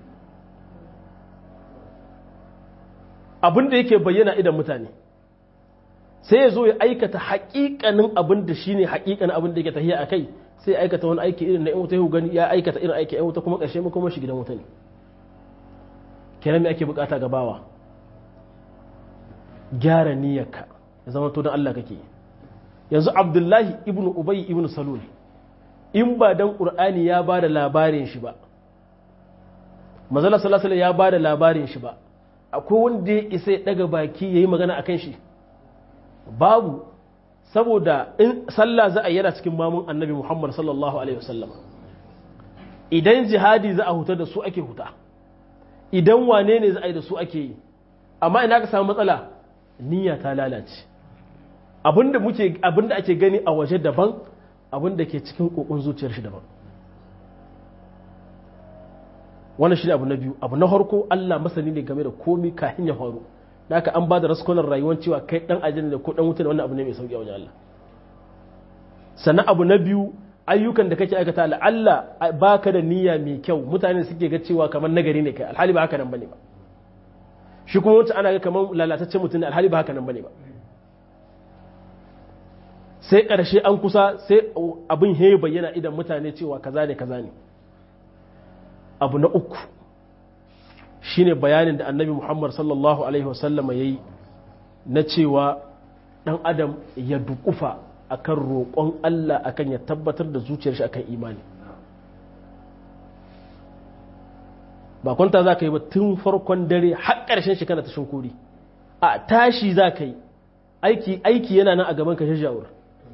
abin da yake bayyana idan mutane sai ya zo ya aikata haƙiƙanin abin da shine haƙiƙanin abin da yake tahiya a kai sai ya aikata wani aiki irin na yan wuta gani ya aikata irin aiki yan wuta kuma ƙarshe kuma shi gidan wuta ne kenan me ake bukata ga bawa gyara niyyarka ya zama to don Allah kake yanzu Abdullahi ibnu Ubay ibnu Salul in ba dan Qur'ani ya ba da labarin shi ba Manzala sallallahu alaihi ya ba da labarin shi ba akwai wanda ya isa ya daga baki yayi magana akan shi babu saboda in sallah za a yana cikin mamun annabi muhammad sallallahu alaihi wasallam idan jihadi za a huta da su ake huta idan wane ne za a yi da su ake yi amma ina ka samu matsala niyya ta lalace abinda muke abinda ake gani a waje daban abinda ke cikin kokon zuciyar shi daban wannan shi ne abu na biyu abu na harko Allah masani ne game da komi kafin ya faru da haka an ba da raskunan rayuwar cewa kai dan ajin da ko dan wuta wannan abu ne mai sauki a wajen Allah sannan abu na biyu ayyukan da kake aikata Allah baka da niyya mai kyau mutane suke ga cewa kamar nagari ne kai alhali ba haka nan bane ba shi kuma wancan ana ga kamar lalataccen mutum ne alhali ba haka nan bane ba sai ƙarshe an kusa sai abin he bayyana idan mutane cewa kaza ne kaza ne abu na uku shine bayanin da annabi muhammad sallallahu alaihi wasallam ya yi na cewa ɗan adam ya dukufa akan roƙon allah akan ya tabbatar da zuciyar shi akan imani ba kwanta za ka yi ba tun farkon dare har ƙarshen shi kana ta shinkuri a tashi za ka yi aiki aiki yana nan a gaban ka shajawar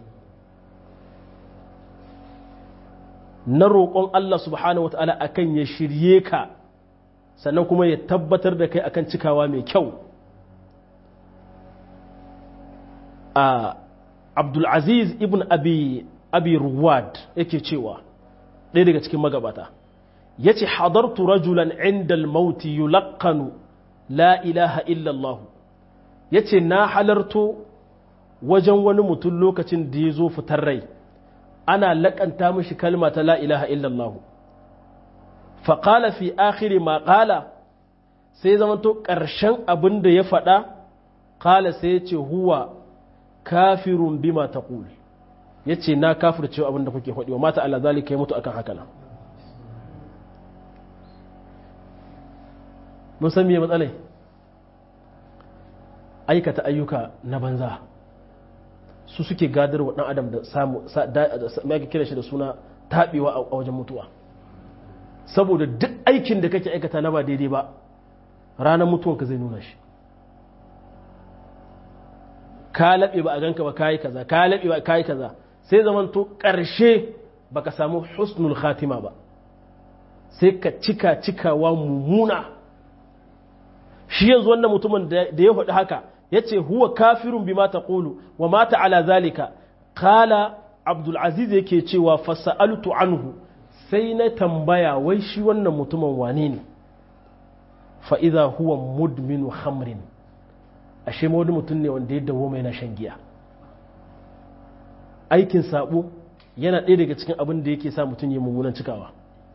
na roƙon Allah subhanahu wa ta'ala akan ya shirye ka sannan kuma ya tabbatar da kai akan cikawa mai kyau a abdulaziz ibn abi abi ruwad yake cewa ɗaya daga cikin magabata ya ce hadartu rajulan inda mauti yulaqqanu la ilaha illallah ya ce na halarto wajen wani mutum lokacin da ya zo fitar rai ana laƙanta mashi kalma ta la ilaha illallah faƙala fi akhiri ma ƙala sai zamanto ƙarshen abin da ya faɗa ƙala sai ya ce huwa kafirun bima ta ƙuli ya ce na kafir cewa abin da kuke faɗi wa mata Allah zalika ya mutu akan haka nan mun san me matsalai aikata ayyuka na banza su suke gadar wa ɗan adam da samu mai kira shi da suna taɓewa a wajen mutuwa saboda duk aikin da kake aikata na ba daidai ba ranar mutuwanka zai nuna shi ka laɓe ba a ganka ba kayi kaza ka laɓe ba kayi kaza sai zaman to ƙarshe baka samu husnul khatima ba sai ka cika cikawa mummuna shi yanzu wannan mutumin da ya faɗi haka ya ce huwa kafirun bi mata ƙulu wa mata ala zalika kala abdulaziz yake cewa fasa'altu anhu sai na tambaya wai shi wannan mutumin wane ne fa'iza huwa mudminu hamrin ashe wani mutum ne wanda ya dawo mai na shan giya aikin sabo yana ɗaya daga cikin abin da yake sa mutum ya mummunan cikawa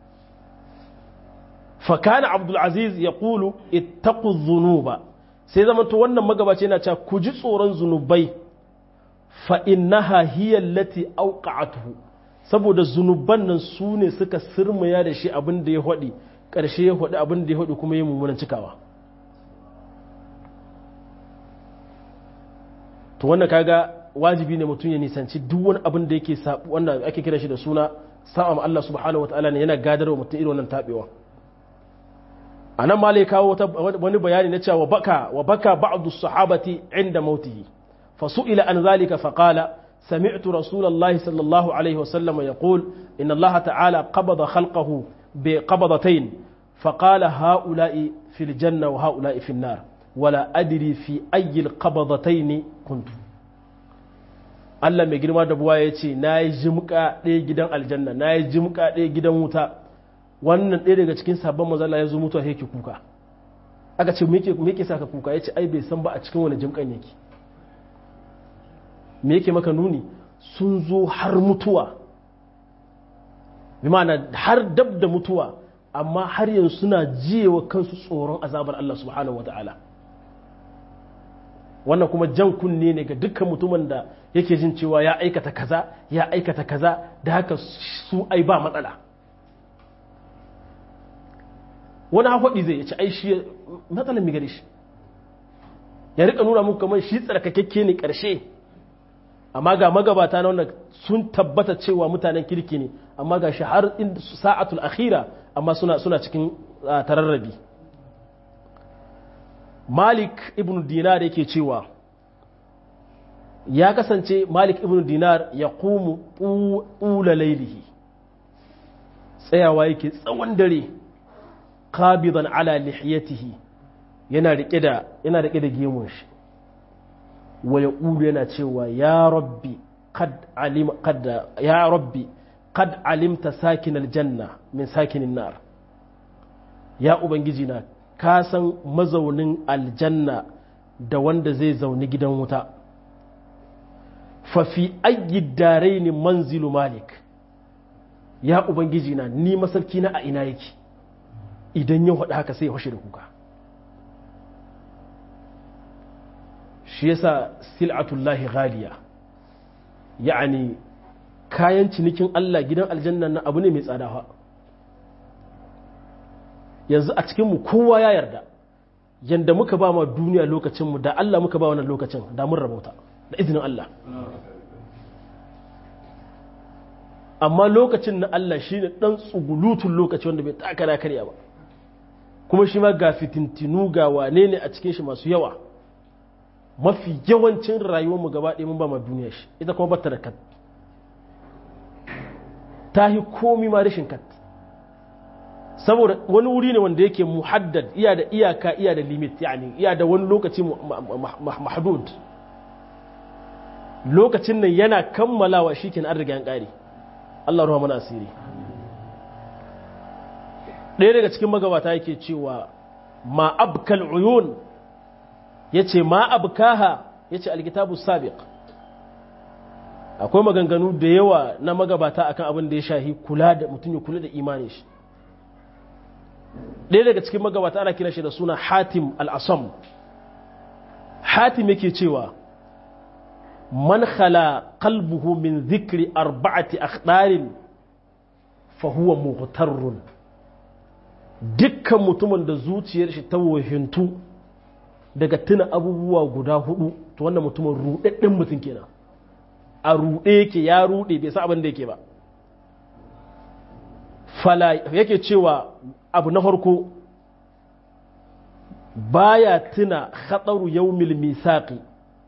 fakana abdulaziz ya ƙulu ittaku zunuba sai zama to wannan magabaci yana cewa ku ji tsoron zunubai fa innaha hiya allati awqa'atuhu saboda zunuban nan su ne suka sirmaya da shi abin da ya hodi ƙarshe ya hodi abin da ya hodi kuma ya mummunan cikawa to wannan kaga wajibi ne mutum ya nisanci duk wani abin da yake wannan ake kira shi da suna sa'a Allah subhanahu wataala ne yana gadarwa mutum irin wannan tabewa a nan ma kawo wani bayani na cewa baka wa baka ba'du sahabati inda mautihi fa su'ila an zalika fa qala sami'tu rasulullahi sallallahu alaihi wa sallam yaqul inna allaha ta'ala qabada khalqahu bi qabadatayn fa qala ha'ula'i fil janna wa ha'ula'i fil nar wala adri fi ayyi al qabadatayn kuntu Allah mai girma da buwa ya ce na yi jimka ɗaya gidan aljanna na yi jimka ɗaya gidan wuta wannan ɗaya daga cikin sabon mazala ya zo mutuwa yake kuka aka ce me yake saka kuka ya ce ai bai san ba a cikin wani jimkan yake me yake maka nuni sun zo har mutuwa bi ma'ana har dab da mutuwa amma har yanzu suna jiyewa kansu tsoron azabar Allah subhanahu wata'ala wannan kuma jan kunne ne ga dukkan mutumin da yake jin cewa ya aikata kaza ya aikata kaza da haka su ai ba matsala wani hafaɗi zai ci ai shi matsalar mi gare shi ya rika nuna muku kamar shi tsarkakakke ne ƙarshe amma ga magabata na wannan sun tabbata cewa mutanen kirki ne amma ga shi har sa'atul akhira amma suna suna cikin tararrabi malik ibn dinar yake cewa ya kasance malik ibn dinar ya kumu ƙula lailihi tsayawa yake tsawon dare qabidan ala lihiyatihi yana rike da yana rike da gemun shi wa yaqulu yana cewa ya rabbi qad alim qad ya rabbi qad alimta sakin aljanna min sakinin nar ya ubangiji na ka san mazaunin aljanna da wanda zai zauni gidan wuta fa fi ayyi daraini manzilu malik ya ubangiji na ni masarki na a ina yake idan ya faɗi haka sai ya fashe da kuka shi yasa sil'atullahi ghaliya ya'ani kayan cinikin Allah gidan aljanna na abu ne mai tsada fa yanzu a cikinmu kowa ya yarda yanda muka ba ma duniya lokacinmu da Allah muka ba wannan lokacin da mun rabauta da izinin Allah amma lokacin na Allah shi ne ɗan tsugulutun lokaci wanda bai taka da karya ba kuma shi ma ga fitintinu ga wane ne a cikin shi masu yawa mafi yawancin rayuwarmu gaba ɗaya mun ba ma duniya shi ita kuma bata da kat ta yi komi ma rashin kat saboda wani wuri ne wanda yake muhaddad iya da iyaka iya da limit yani iya da wani lokaci mahdud lokacin nan yana kammalawa shi an riga an ƙare Allah ruwa mana asiri ɗaya daga cikin magabata yake cewa ma abkal uyun ya ce ma abkaha ya ce alkitabu sabiq akwai maganganu da yawa na magabata akan abin da ya shahi kula da mutum ya kula da imanin shi ɗaya daga cikin magabata ana kira shi da suna hatim al'asam hatim yake cewa man khala qalbuhu min zikri arba'ati akhdarin fa huwa mughtarrun dukkan mutumin da zuciyar shi ta wahintu daga tuna abubuwa guda hudu to wannan mutumin rudadden mutum kenan a rude yake ya rude bai sa abin da yake ba fala yake cewa abu na farko baya tuna khataru yawmil misaqi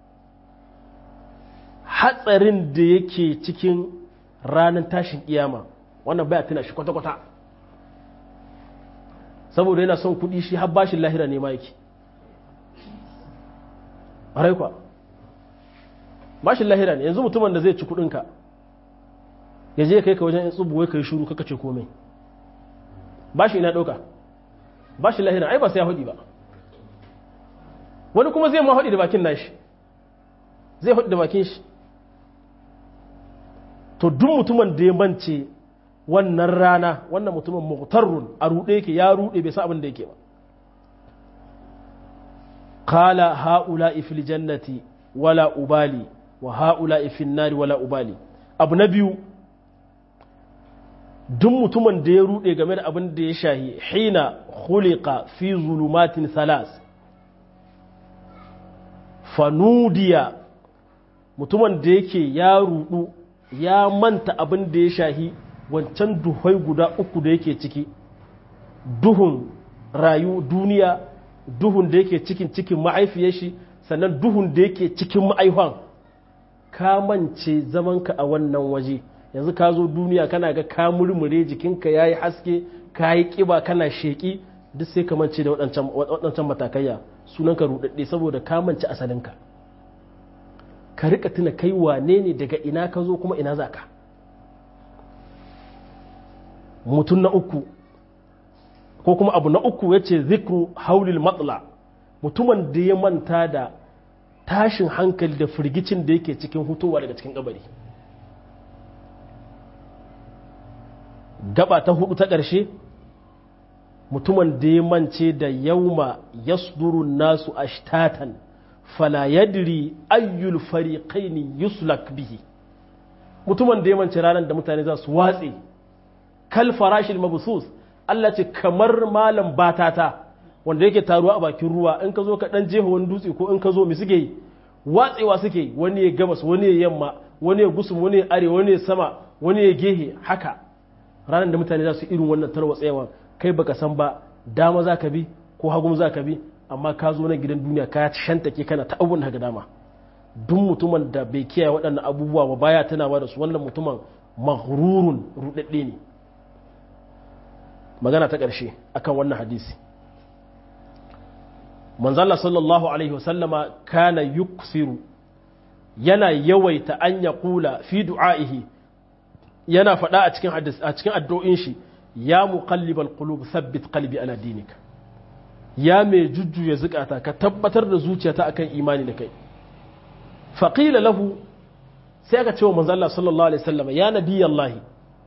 hatsarin da yake cikin ranar tashin kiyama wannan baya tuna shi kwata-kwata saboda yana son kudi shi har bashin lahira ne ma yake ƙwarai kwa bashin lahira ne yanzu mutumin da zai ci kudinka ya je kai ka wajen yin tsubu wai ka yi shuru kaka ce komai bashi ina ɗauka bashin lahira ai ba sai ya hudi ba wani kuma zai ma hudi da bakin nashi zai hudi da bakin shi to duk mutumin da ya mance wannan rana wannan mutumin muqtarrun a rude yake ya rude bai san abin da yake ba qala haula fil jannati wala ubali wa haula fil nari wala ubali abu na biyu duk mutumin da ya rude game da abin da ya shahi hina khuliqa fi zulumatin salas fanudiya mutumin da yake ya rudu ya manta abin da ya shahi wancan duhai guda uku da yake ciki duhun rayu duniya duhun da yake cikin cikin ma'aifiyar shi sannan duhun da yake cikin ma'aifan ka mance zamanka a wannan waje yanzu ka zo duniya kana ga ka murmure jikinka ya yi haske ka yi ƙiba kana sheƙi duk sai ka mance da waɗancan matakaiya sunanka ruɗaɗɗe saboda ka mance asalinka ka rika tuna kai wane ne daga ina ka zo kuma ina za ka mutum na uku ko kuma abu na uku ya ce zikru haulil matsala mutumin da ya manta da tashin hankali da firgicin da yake cikin hutowa daga cikin kabari gaba ta hudu ta ƙarshe mutumin da ya mance da yauma yasdurun nasu ashtatan fala yadri ayyul fariqaini yuslak bihi mutumin da ya mance ranar da mutane za su watse kal farashil mabsus Allah ce kamar malam batata wanda yake taruwa a bakin ruwa in ka zo ka dan jefa wani dutse ko in ka zo mi suke yi watsewa suke wani ya gabas wani ya yamma wani ya gusum wani ya arewa wani ya sama wani ya gehe haka ranar da mutane za su irin wannan tarwatsewa kai baka san ba dama za ka bi ko hagun za ka bi amma ka zo na gidan duniya ka shantake kana ta abun daga dama duk mutumin da bai kiyaye waɗannan abubuwa ba baya tunawa da su wannan mutumin maghrurun rudadde ne magana ta ƙarshe akan wannan hadisi manzala sallallahu alaihi wasallama kana yuksiru yana yawaita an ya kula fi du'a'ihi yana faɗa a cikin hadis a cikin addu'o'in shi ya muqallibal qulub thabbit qalbi ala dinika ya mai jujjuya zukata ka tabbatar da zuciyata akan imani da kai faqila lahu sai aka ce wa manzo Allah sallallahu alaihi wasallam ya nabiyallahi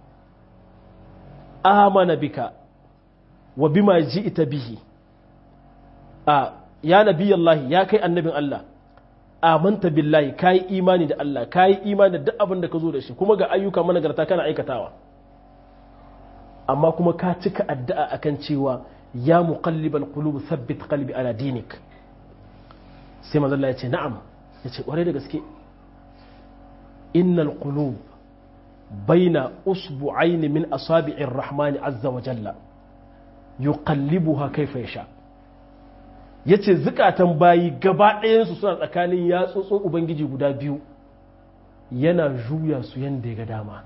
amana bika wa bima ji'ta bihi a ya nabiyallahi ya kai annabin Allah amanta billahi kayi imani da Allah kayi imani da duk abin da ka zo da shi kuma ga ayyuka managarta kana aikatawa amma kuma ka cika addu'a akan cewa ya muqallibal qulub thabbit qalbi ala dinik sai manzo Allah ya ce na'am ya ce kware da gaske innal qulub baina usbu'aini min asabi'ir rahmani azza wa jalla yuqallibuha kayfa yasha' ya ce zukatan bayi gaba ɗayansu suna tsakanin yatsotsin ubangiji guda biyu yana juya su yadda ya ga dama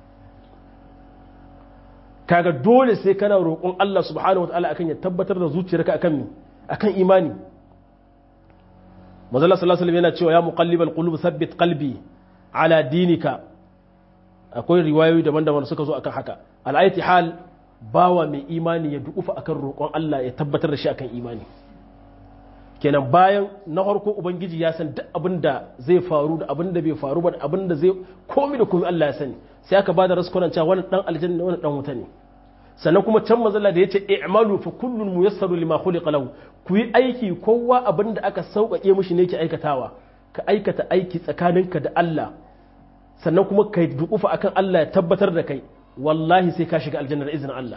kaga dole sai kana roƙon Allah subhanahu wa ta'ala akan ya tabbatar da zuciyarka akan mi akan imani mazalla sallallahu alaihi yana cewa ya muqallibal qulub thabbit qalbi ala dinika akwai riwayoyi daban-daban suka zo akan haka al'ayti hal bawa mai imani ya dukufa akan roƙon Allah ya tabbatar da shi akan imani kenan bayan na farko ubangiji ya san duk abin da zai faru da abin da bai faru ba da abin da zai komi da komi Allah ya sani sai aka bada raskunan cewa wani dan aljanna wani dan wuta ne sannan kuma can mazalla da yace i'malu fa kullun muyassaru lima khuliqa lahu ku yi aiki kowa abin da aka sauƙaƙe mishi ne ke aikatawa ka aikata aiki tsakaninka da Allah sannan kuma kai dukufa akan Allah ya tabbatar da kai wallahi sai ka shiga aljanna da izinin Allah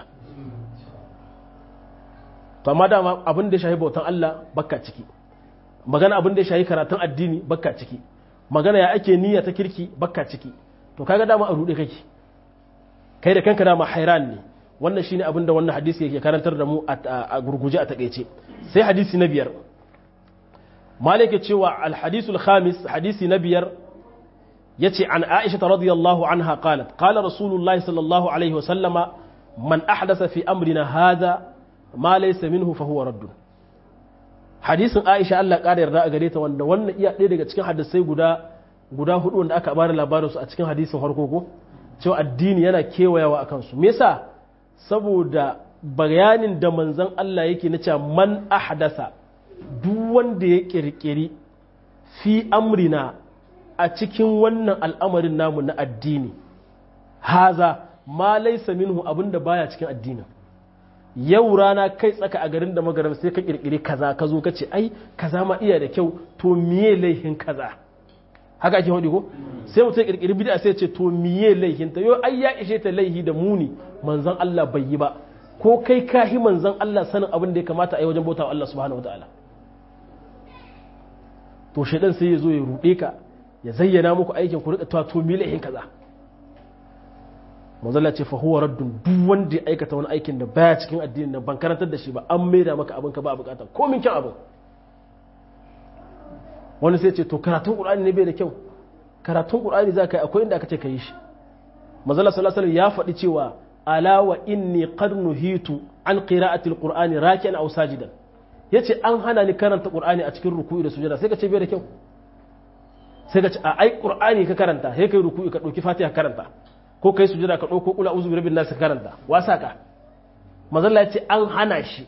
to amma dama abin da ya shahi bautan Allah bakka ciki magana abin da ya shahi karatun addini bakka ciki magana ya ake niyya ta kirki bakka ciki to kaga dama a rude kake kai da kanka dama hairan ne wannan shine abin da wannan hadisi yake karantar da mu a gurguje a takeice sai hadisi na biyar malik cewa al hadisul khamis hadisi na biyar yace an aisha radiyallahu anha qalat qala rasulullahi sallallahu alaihi wa sallama man ahdasa fi amrina hadha ma laysa minhu fa huwa raddun hadisin Aisha Allah ƙara yarda a gare ta wanda wannan iya ɗaya daga cikin hadisai guda guda hudu wanda aka bada labarin su a cikin hadisin farko ko cewa addini yana kewayawa akan su me yasa saboda bayanin da manzon Allah yake na cewa man ahdasa duk wanda ya kirkiri fi amrina a cikin wannan al'amarin namu na addini haza ma laysa minhu abinda baya cikin addinin yau rana kai tsaka a garin da magaram sai ka kirkiri kaza ka zo ka ce ai kaza ma iya da kyau to miye laihin kaza haka ake hudu ko sai mutum kirkiri bid'a sai ce to miye laihin ta yau ai ya ishe ta laihi da muni manzon Allah bai yi ba ko kai kahi manzon Allah sanin abin da ya kamata a yi wajen bautawa Allah subhanahu wataala to shaidan sai ya zo ya rude ka ya zayyana muku aikin ku rika to miye laihin kaza manzala ce fahuwa raddun duk wanda ya aikata wani aikin da baya cikin addinin nan ban karantar da shi ba an maida maka abin ka ba bukata ko min kyan abin wani sai ce to karatun qur'ani ne bai da kyau karatun qur'ani za ka yi akwai inda aka ce ka yi shi manzala sallallahu alaihi ya faɗi cewa ala wa inni qad nuhitu an qira'ati alqur'ani raki'an aw sajidan yace an hana ni karanta qur'ani a cikin ruku'i da sujada sai ka ce bai da kyau sai ka ce a ai qur'ani ka karanta sai kai ruku'i ka dauki fatiha karanta ko kai sujada ka ɗauko kula uzu birabin nasu karanta wasa ka mazalla ya ce an hana shi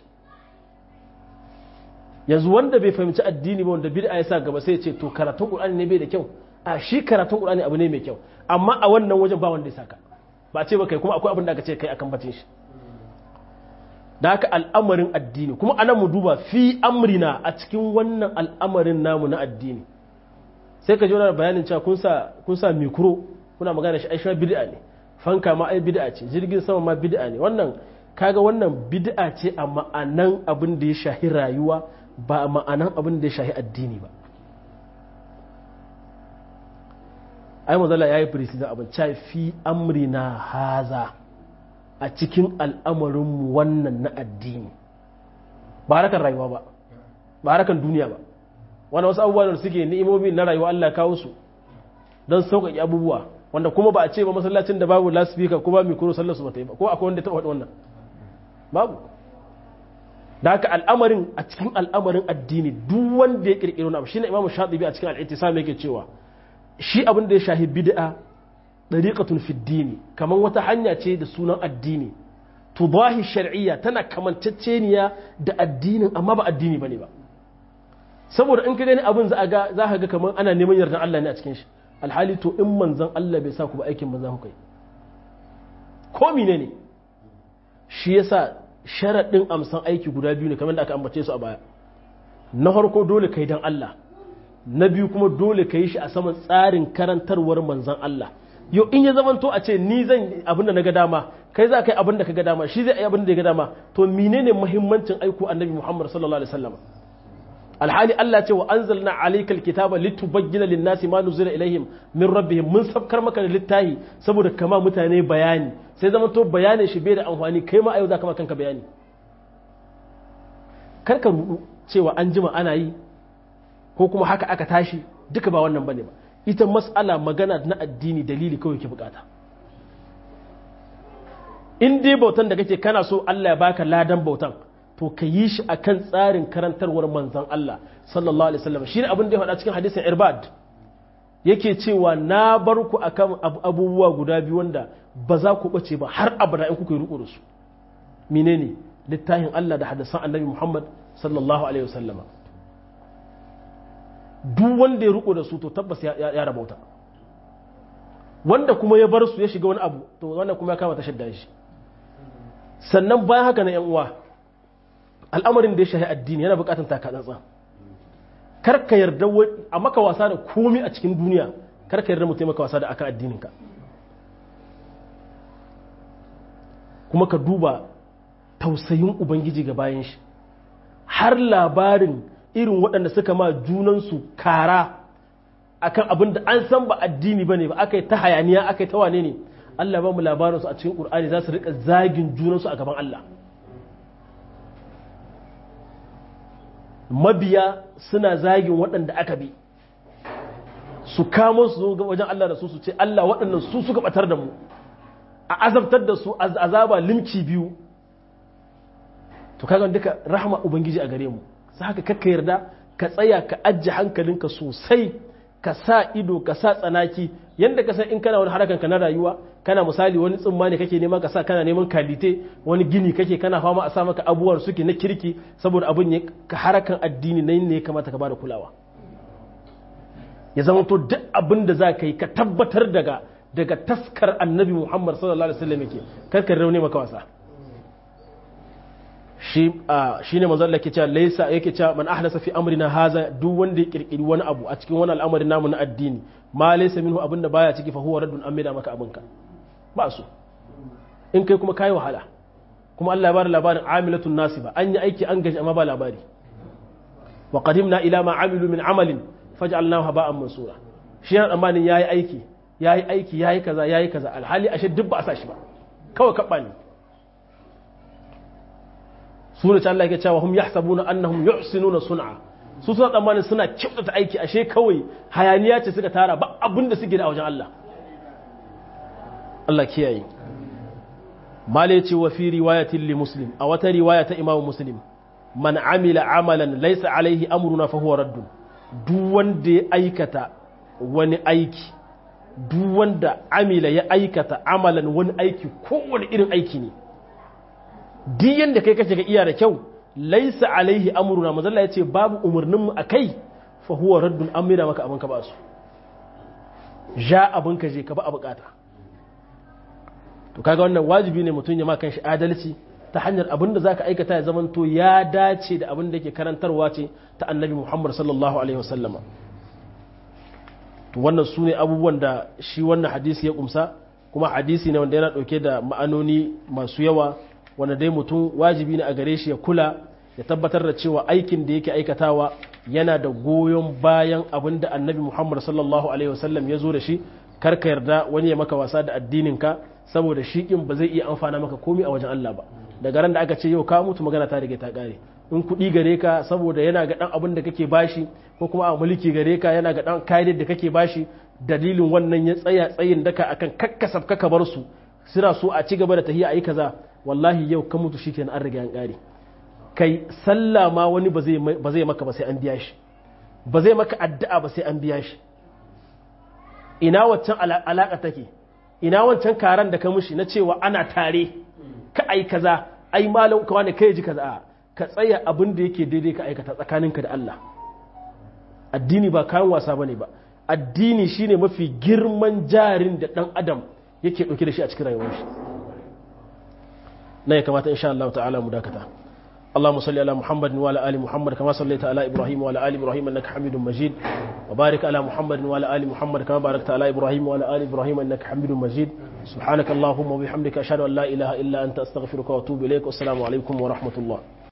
yanzu wanda bai fahimci addini ba wanda bid'a ya sa gaba sai ya ce to karatun qur'ani ne bai da kyau a shi karatun qur'ani abu ne mai kyau amma a wannan wajen ba wanda ya saka ba ce ba kai kuma akwai abin da aka ce kai akan bacin shi da haka al'amarin addini kuma anan mu duba fi amrina a cikin wannan al'amarin namu na addini sai ka ji wani bayanin cewa kun sa kun sa mikro kuna magana shi aisha bid'a ne fanka ma ai bid'a ce jirgin sama ma bid'a ne wannan kaga wannan bid'a ce a ma'anan abin da ya shahi rayuwa ba a ma'anan abin da ya shahi addini ba ai mazala yayi president abin cha fi amrina haza a cikin al'amarinmu wannan na addini ba harakan rayuwa ba ba harakan duniya ba wani wasu abubuwa da suke ni'imomi na rayuwa Allah kawo su don sauƙaƙe abubuwa wanda kuma ba a ce ba masallacin da babu lasfika ko ba mikro sallar su ba ta yi ba ko akwai wanda ta faɗi wannan babu da haka al'amarin a cikin al'amarin addini duk wanda ya kirkiro na shine imamu shatibi a cikin al'ittisam yake cewa shi abin da ya shahi bid'a dariqatun fi dini kaman wata hanya ce da sunan addini tudahi shar'iyya tana kamanceceniya da addinin amma ba addini bane ba saboda in ka gani abin za ga za ka ga kaman ana neman yardan Allah ne a cikin shi alhali to in manzon Allah bai sa ku ba aikin manzon ku kai ko menene shi yasa sharaɗin amsan aiki guda biyu ne kamar da aka ambace su a baya na farko dole ka yi don Allah na biyu kuma dole ka yi shi a saman tsarin karantarwar manzan Allah yau in ya zamanto a ce ni zan abin da na ga dama kai za ka yi abin da ka ga dama shi zai yi abin da ya ga dama to menene muhimmancin aiko annabi Muhammad sallallahu alaihi wasallam alhali Allah ce wa anzalna alayka alkitaba litubayyana lin-nasi ma nuzila ilaihim min rabbihim mun sabkar maka da littafi saboda kama mutane bayani sai zama to bayanin shi bai da amfani kai ma a yau za ka ma kanka bayani karka rudu cewa an jima ana yi ko kuma haka aka tashi duka ba wannan bane ba ita mas'ala magana na addini dalili kawai ke bukata in dai bautan da kake kana so Allah ya baka ladan bautan to ka yi shi akan tsarin karantarwar manzon Allah sallallahu alaihi wasallam shine abin da ya faɗa cikin hadisin irbad yake cewa na bar ku akan abubuwa guda biyu wanda ba za ku bace ba har abada in kuka yi riko da su menene littafin Allah da hadisan annabi Muhammad sallallahu alaihi wasallama duk wanda ya riko da su to tabbas ya rabauta wanda kuma ya bar su ya shiga wani abu to wannan kuma ya kama ta shadda shi sannan bayan haka na yan uwa al'amarin da ya shahi addini yana bukatan taka tsantsan kar ka yarda a maka wasa da komi a cikin duniya kar ka yarda mutum maka wasa da akan addininka kuma ka duba tausayin ubangiji ga bayan shi har labarin irin waɗanda suka ma junansu kara akan abin da an san ba addini ba ne ba aka yi ta hayaniya aka yi ta wane ne Allah ba mu labarinsu a cikin ƙur'ani za su riƙa zagin junansu a gaban Allah mabiya suna zagin waɗanda aka bi su kamo su zo wajen Allah da su su ce Allah waɗannan su suka batar da mu a azabtar da su azaba limci biyu to kaga duka rahama ubangiji a gare mu sai haka kakka yarda ka tsaya ka ajje hankalinka sosai ka sa ido ka sa tsanaki yanda ka san in kana wani harakanka na rayuwa kana misali wani tsimma ne kake nema ka sa kana neman kalite wani gini kake kana fama a sa maka abubuwan suke na kirki saboda abin ya ka harakan addini nan ne ya kamata ka bada kulawa ya zama to duk abin da za ka yi ka tabbatar daga daga taskar annabi muhammad sallallahu alaihi wasallam yake karkar rauni maka wasa shi ne manzon Allah ke cewa laisa yake cewa man ahlasa fi amrina haza duk wanda ya kirkiri wani abu a cikin wani al'amari namu na addini ma laysa minhu abinda baya ciki fa huwa raddun amida maka abinka ba su in kai kuma kai wahala kuma Allah ya bada labarin amilatun nasiba an yi aiki an gaji amma ba labari wa qadimna ila ma amilu min amalin faj'alnahu haba'an mansura shi yana tsammanin yayi aiki yayi aiki yayi kaza yayi kaza alhali ashe duk ba a sa shi ba kawai kabba ne sura ta Allah yake cewa hum yahsabuna annahum yuhsinuna sun'a su suna tsammanin suna kyautata aiki ashe kawai hayaniya ce suka tara ba abin da suke da a wajen Allah Allah kiyaye mala ce wa fi riwayatin li muslim a wata riwaya ta imamu muslim man amila amalan laysa alaihi amruna fa huwa raddun duk wanda ya aikata wani aiki duk wanda amila ya aikata amalan wani aiki kowane irin aiki ne duk yadda kai kace ga iya da kyau laisa alaihi amruna mazalla yace babu umarnin mu akai fa huwa raddun amira maka abin ka ba su ja abin ka je ka ba a bukata to kaga wannan wajibi ne mutum ya ma kanshi adalci ta hanyar abin da zaka aikata ya zaman to ya dace da abin da yake karantarwa ce ta annabi Muhammad sallallahu alaihi wasallama to wannan su ne abubuwan da shi wannan hadisi ya kumsa kuma hadisi ne wanda yana dauke da ma'anoni masu yawa wanda dai mutum wajibi ne a gare shi ya kula ya tabbatar da cewa aikin da yake aikatawa yana da goyon bayan abin da annabi muhammad sallallahu alaihi wasallam ya zo da shi karka yarda wani ya maka wasa da addininka saboda shi kin ba zai iya amfana maka komai a wajen Allah ba daga ran da aka ce yau ka mutu magana ta rige ta kare in kuɗi gare ka saboda yana ga ɗan abin da kake bashi ko kuma a mulki gare ka yana ga dan kayan da kake bashi dalilin wannan ya tsaya tsayin daka akan kakkasaf ka bar su suna so a ci gaba da tahiya ayi kaza wallahi yau ka mutu shikenan an riga an kare kai sallah ma wani ba zai ba zai maka ba sai an biya shi ba zai maka addu'a ba sai an biya shi ina waccan alaka take ina wancan karan da ka mushi na cewa ana tare ka ai kaza ai malam ka wani kai ji kaza ka tsaya abin da yake daidai ka aikata tsakaninka da Allah addini ba kayan wasa bane ba addini shine mafi girman jarin da dan adam yake dauke da shi a cikin rayuwar shi na ya kamata insha Allah ta'ala mu dakata اللهم صل على محمد وعلى ال محمد كما صليت على ابراهيم وعلى ال ابراهيم انك حميد مجيد وبارك على محمد وعلى ال محمد كما باركت على ابراهيم وعلى ال ابراهيم انك حميد مجيد سبحانك اللهم وبحمدك اشهد ان لا اله الا انت استغفرك واتوب اليك والسلام عليكم ورحمه الله